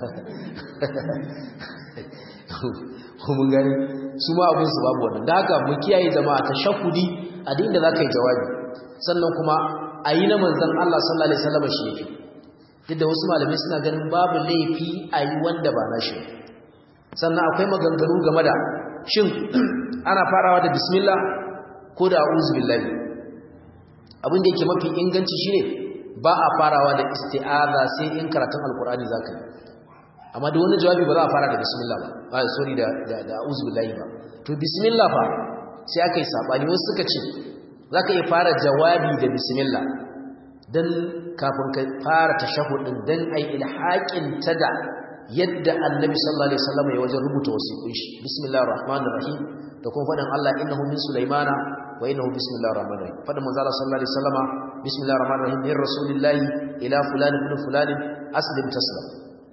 ko mun gani su ma abin su babu wannan da haka mu kiyaye zama a tashahudi a da inda za ka yi jawabi sannan kuma a yi na manzan Allah sallallahu Alaihi wasallam shi yake duk da wasu malamai suna ganin babu laifi a yi wanda ba na shi sannan akwai maganganu game da shin ana farawa da bismillah ko da a'udhu billahi abin da yake mafi inganci shine ba a farawa da isti'aza sai in karatun alkur'ani zaka yi amma da wani jawabi ba za a fara da bismillah ba ah sorry da da a'udhu billahi ba to bismillah fa sai aka yi sabani wasu suka ce zaka iya fara jawabi da bismillah dan kafin ka fara tashahhudin dan ai ilhaqin ta da yadda annabi sallallahu alaihi wasallam ya wajen rubuta wasiqun shi bismillahir rahmanir rahim da kuma fadan Allah innahu min sulaimana wa innahu bismillahir rahmanir rahim fadan manzo Allah sallallahu alaihi wasallam bismillahir rahmanir rahim min rasulillahi ila fulan ibn fulan aslim taslam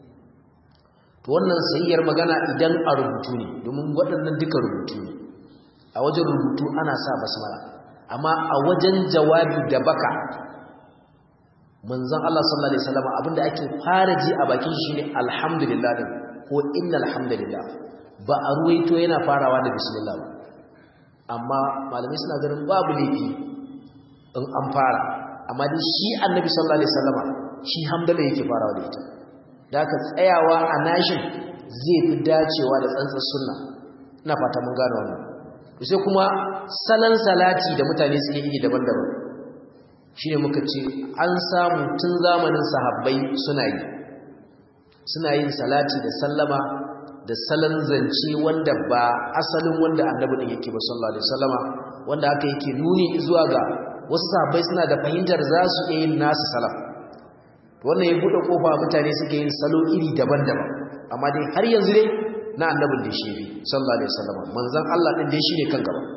to wannan sayyar magana idan a rubutu ne domin waɗannan duka rubutu ne a wajen rubutu ana sa basmala amma a wajen jawabi da baka manzon Allah sallallahu alaihi wasallam abinda ake fara ji a bakin shi ne alhamdulillah din ko innal hamdalillah ba a ruwaito yana farawa da bismillah ba amma malamai suna ganin babu laifi in an fara amma dai shi annabi sallallahu alaihi wasallam shi hamdala yake farawa da ita da aka tsayawa a nashin zai fi dacewa da tsantsar sunna ina fata mun gane wannan sai kuma salon salati da mutane suke yi daban-daban shi ne muka ce an samu tun zamanin sahabbai suna yi suna yin salati da sallama da salon zance wanda ba asalin wanda annabi din yake ba sallallahu alaihi wasallama wanda haka yake nuni zuwa ga wasu sahabbai suna da fahimtar za su iya yin nasu salam wannan ya buɗe kofa mutane suke yin salo iri daban-daban amma dai har yanzu dai na annabin da shi sallallahu alaihi wasallama manzon Allah din dai shine kan gaba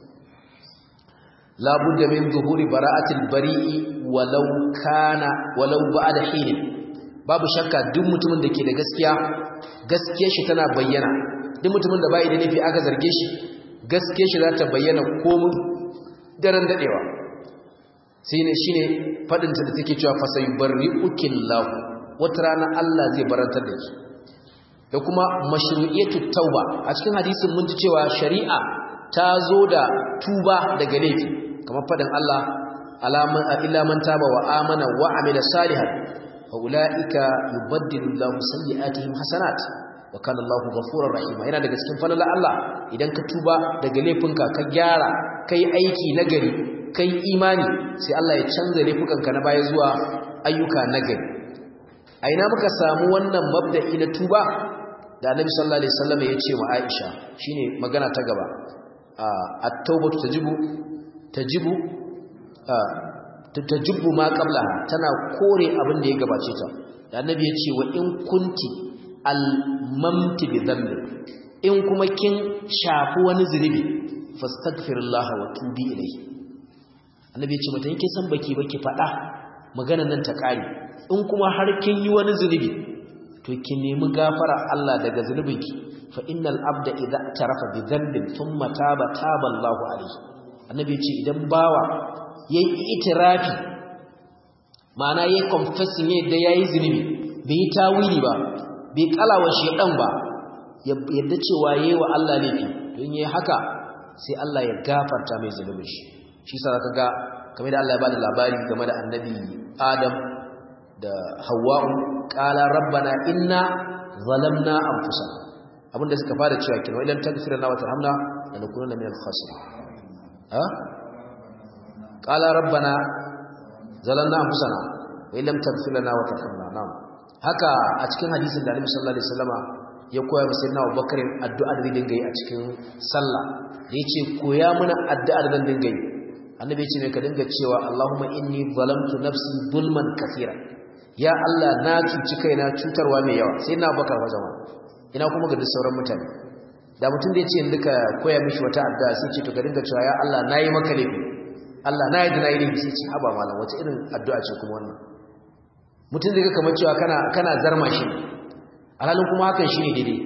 la budda min zuhuri bara'atil bari'i walau kana walau ba'da hin babu shakka duk mutumin da ke da gaskiya gaskiyar shi tana bayyana duk mutumin da bai da nufi aka zarge shi gaskiyar shi za ta bayyana komun daren dadewa sai ne shine fadin ta da take cewa fa sayubarri'ukillahu wata rana Allah zai barantar da ki da kuma mashru'iyatu tauba a cikin hadisin mun ji cewa shari'a ta zo da tuba daga laifi kamar fadin Allah alaman illa man taba wa amana wa amila salihan fa ulaika yubaddilu Allahu sayyi'atihim hasanat wa kana Allahu ghafurur rahim yana daga cikin falala Allah idan ka tuba daga laifinka ka gyara kai aiki nagari kai imani sai Allah ya canza laifukanka na baya zuwa ayyuka nagari a ina muka samu wannan mabda'i na tuba da annabi sallallahu alaihi wasallam ya ce wa Aisha shine magana ta gaba at-taubatu tajibu tajibu tajibu ma qablaha tana kore abin da ya gabace ta da annabi ya ce wa in kunti al-mamti bi dhanbi in kuma kin shafi wani zunubi fastaghfirullah wa tubi ilayhi annabi ya ce mata yake san baki baki fada maganar nan ta kare in kuma har kin yi wani zunubi to ki nemi gafara Allah daga zunubinki fa innal abda idza tarafa bi dhanbin thumma taba taba Allahu alayhi annabi ya ce idan bawa yayi itirafi ma'ana yayi confessing yadda yayi zunubi bai yi tawili ba bai kalawa shedan ba yadda cewa yayi wa Allah laifi don yayi haka sai Allah ya gafarta mai zunubin shi shi sa zaka ga kamar da Allah ya bada labari game da annabi Adam da Hawwa'u qala rabbana inna zalamna anfusana abinda suka fara cewa kin idan tagfira na wa tarhamna lanakunanna minal khasirin ha qala rabbana zalamna anfusana wa illam taghfir lana wa tarhamna na'am haka a cikin hadisin da Annabi sallallahu alaihi wasallama ya koya masa sayyidina Abubakar addu'a da dinga yi a cikin sallah da yace koya mana addu'a da dinga yi annabi ya ce ne ka dinga cewa Allahumma inni zalamtu nafsi zulman kathira ya Allah na cuci kaina cutarwa mai yawa sai na baka wa jama'a ina kuma ga duk sauran mutane da mutum da yace duka koya mishi wata addu'a sai ce to ka dinga cewa ya Allah nayi maka laifi Allah nayi da nayi laifi sai ce haba malam wata irin addu'a ce kuma wannan mutum zai ga kamar cewa kana kana zarma shi alhalin kuma hakan shine daidai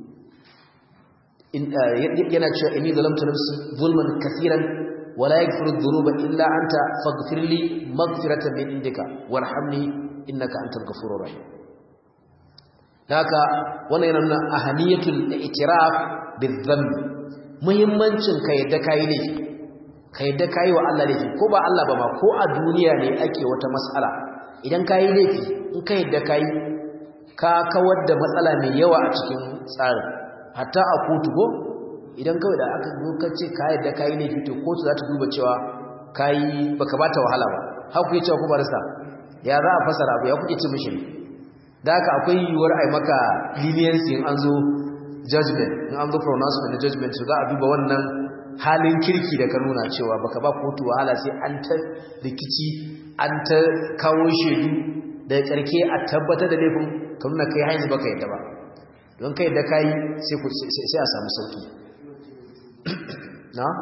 yana cewa inni zalamtu nafsi zulman kathiran ولا يغفر الذنوب إلا أنت فاغفر لي مغفرة من عندك وارحمني إنك أنت الغفور الرحيم haka wannan yana nuna ahaniyatul i'tiraf bizanb muhimmancin ka yadda kai ne ka yadda kai wa Allah laifi ko ba Allah ba ma ko a duniya ne ake wata mas'ala idan kai laifi in ka yadda kai ka kawar da matsala mai yawa a cikin tsarin hatta a kotu ko idan kawai da aka lokaci ka yadda ka yi laifi to kotu za ta duba cewa ka yi baka bata wahala ba haka kuke cewa kuma rasa ya za a fasara abu ya kuke ce mishi da haka akwai yiwuwar a yi maka leniency in an zo judgment in an zo pronouncement na judgment to za a duba wannan halin kirki da ka nuna cewa baka ba kotu wahala sai an ta rikici an ta kawo shaidu da karke a tabbatar da laifin ka nuna kai hanyar baka yadda ba don kai da kai sai a samu sauki na?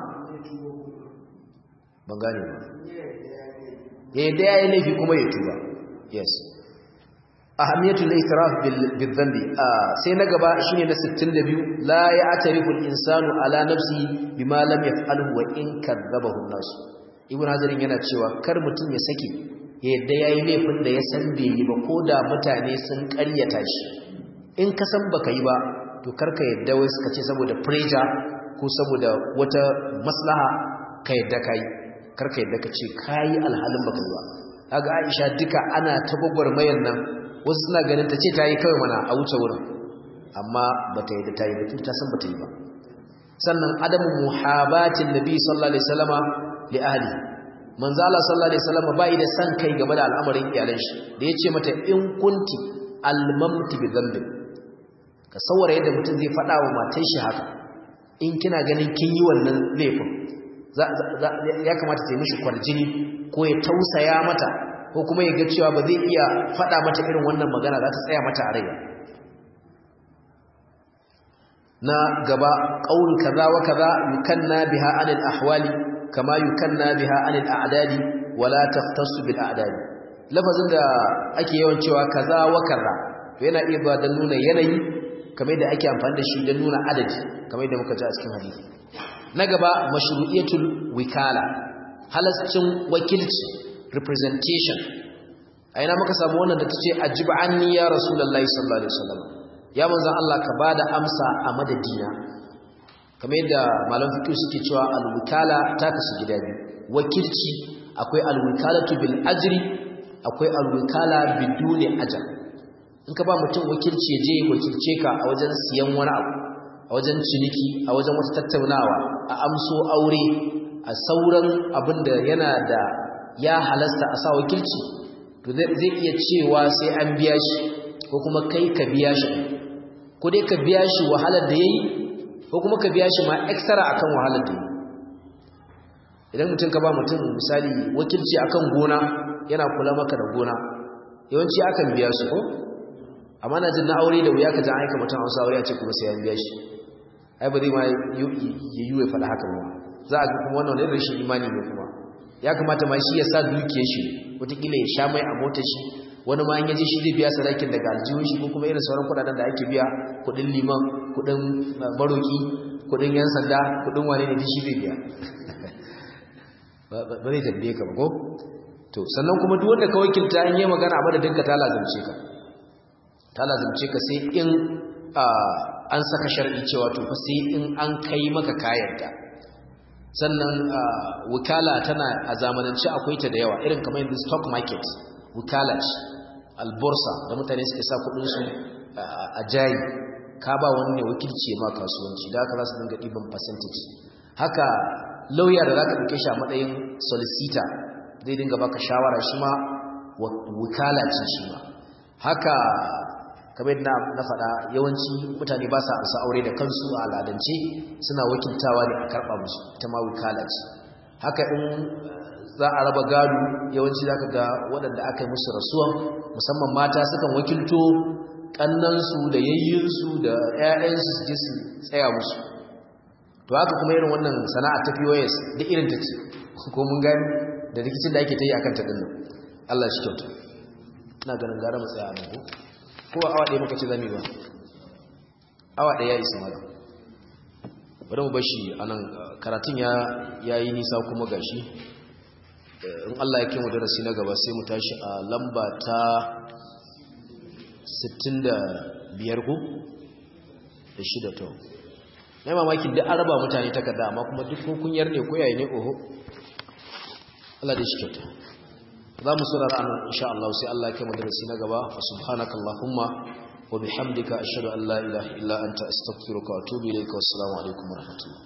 ban gane ba ya yadda ya yi laifi kuma ya tuba yes ahamiyatul itiraf bil dhanbi sai na gaba shine na 62 la ya'tarifu al-insanu ala nafsihi bima lam yaf'alhu wa in kadzabahu an-nas ibn hazarin yana cewa kar mutum ya sake ya yadda yayi laifin da ya san bai yi ba koda mutane sun ƙaryata shi in ka san baka yi ba to karka yadda wai suka ce saboda pressure ko saboda wata maslaha ka yadda kai karka yadda ka ce kai alhalin baka yi ba kaga Aisha duka ana ta gwagwarmayar nan wasu suna ganin ta ce ta yi kawai mana a wuce wurin amma bata yadda ta yi ba ta san bata yi ba sannan adamu muhabatin nabi sallallahu alaihi wasallama li ahli manzo Allah sallallahu alaihi wasallama bai da san kai game da al'amarin iyalan shi da yace mata in kunti almamti bi dhanbi ka saurara yadda mutum zai faɗa wa matar shi haka in kina ganin kin yi wannan laifin ya kamata ta yi mishi kwarjini ko ya tausaya mata ko kuma ya ga cewa ba zai iya faɗa mata irin wannan magana za ta tsaya mata a rai na gaba qaul kaza wa kaza yukanna biha anil ahwali kama yukanna biha anil a'dadi wala taftasu bil a'dadi lafazin da ake yawan cewa kaza wa kaza to yana iya ba da nuna yanayi kamar da ake amfani da shi don nuna adadi kamar da muka ji a cikin hadisi na gaba mashru'iyatul wikala halascin wakilci representation a ina muka samu wannan da tace ajiba anni ya rasulullahi sallallahu alaihi wasallam ya manzon Allah ka bada amsa a madadina kamar yadda malam fiqh suke cewa al-wikala ta kasu gida biyu wakilci akwai al-wikalatu bil ajri akwai al-wikala biduni ajr in ka ba mutum wakilci ya je wakilce ka a wajen siyan wani abu a wajen ciniki a wajen wata tattaunawa a amso aure a sauran abin da yana da ya halasta a sa wakilci to zai iya cewa sai an biya shi ko kuma kai ka biya shi ko dai ka biya shi wahalar da yayi ko kuma ka biya shi ma extra akan wahalar da yayi idan mutum ka ba mutum misali wakilci akan gona yana kula maka da gona yawanci akan biya su ko amma na jin na aure da wuya ka ji aika mutum a wasu aure a ce kuma sai an biya shi ai ba zai ma ya yi ya faɗa haka ba za a ga kuma wannan wani rashin imani ne kuma ya kamata ma shi ya sa dukiyar shi wataƙila ya sha mai a motar shi wani ma an yaje shi zai biya sadakin daga aljihun shi ko kuma irin sauran kuɗaɗen da ake biya kuɗin liman kuɗin baroki kuɗin yan sanda kuɗin wane ne shi zai biya ba zai tambaye ka ba ko to sannan kuma duk wanda ka wakilta in yi magana a madadin ka ta lazimce ka ta lazimce ka sai in an saka shar'i cewa to fa sai in an kai maka kayanta sannan wukala tana a zamanance akwai ta da yawa irin kamar yanzu stock market wukala ce alborsa da mutane suke sa kudin su a jari ka ba wani ne wakilci ma kasuwanci da haka za su dinga ɗiban percentage haka lauya da za ka ɗauke shi a matsayin solicitor zai dinga baka shawara shi ma wukala ce shi ma haka kamar na na faɗa yawanci mutane ba sa amsa aure da kansu a al'adance suna wakiltawa ne a karɓa musu ita ma wukala ce haka in za a raba gado yawanci za ka ga waɗanda aka yi musu rasuwan musamman mata sukan wakilto ƙannansu da yayyinsu da 'ya'yansu su je su tsaya musu to haka kuma irin wannan sana'a ta POS duk irin ta ce ko mun gani da rikicin da ake ta yi akan ta dinnan Allah shi kyauta ina ganin gara mu tsaya a nan ko ko awa ɗaya muka ce zami ba awa ɗaya ya isa mala bari mu bashi a nan karatun ya yi nisa kuma gashi in Allah ya kemu darasi na gaba sai mu tashi a lamba ta 65 ko da shida to na mamakin da araba mutane takarda amma kuma duk kunyar ne ko yayi ne oho Allah da shi kyauta za mu saurara anan insha Allah sai Allah ya kai mu darasi na gaba fa subhanaka allahumma wa bihamdika ashhadu an la ilaha illa anta astaghfiruka wa atubu ilayka wassalamu alaikum wa rahmatullahi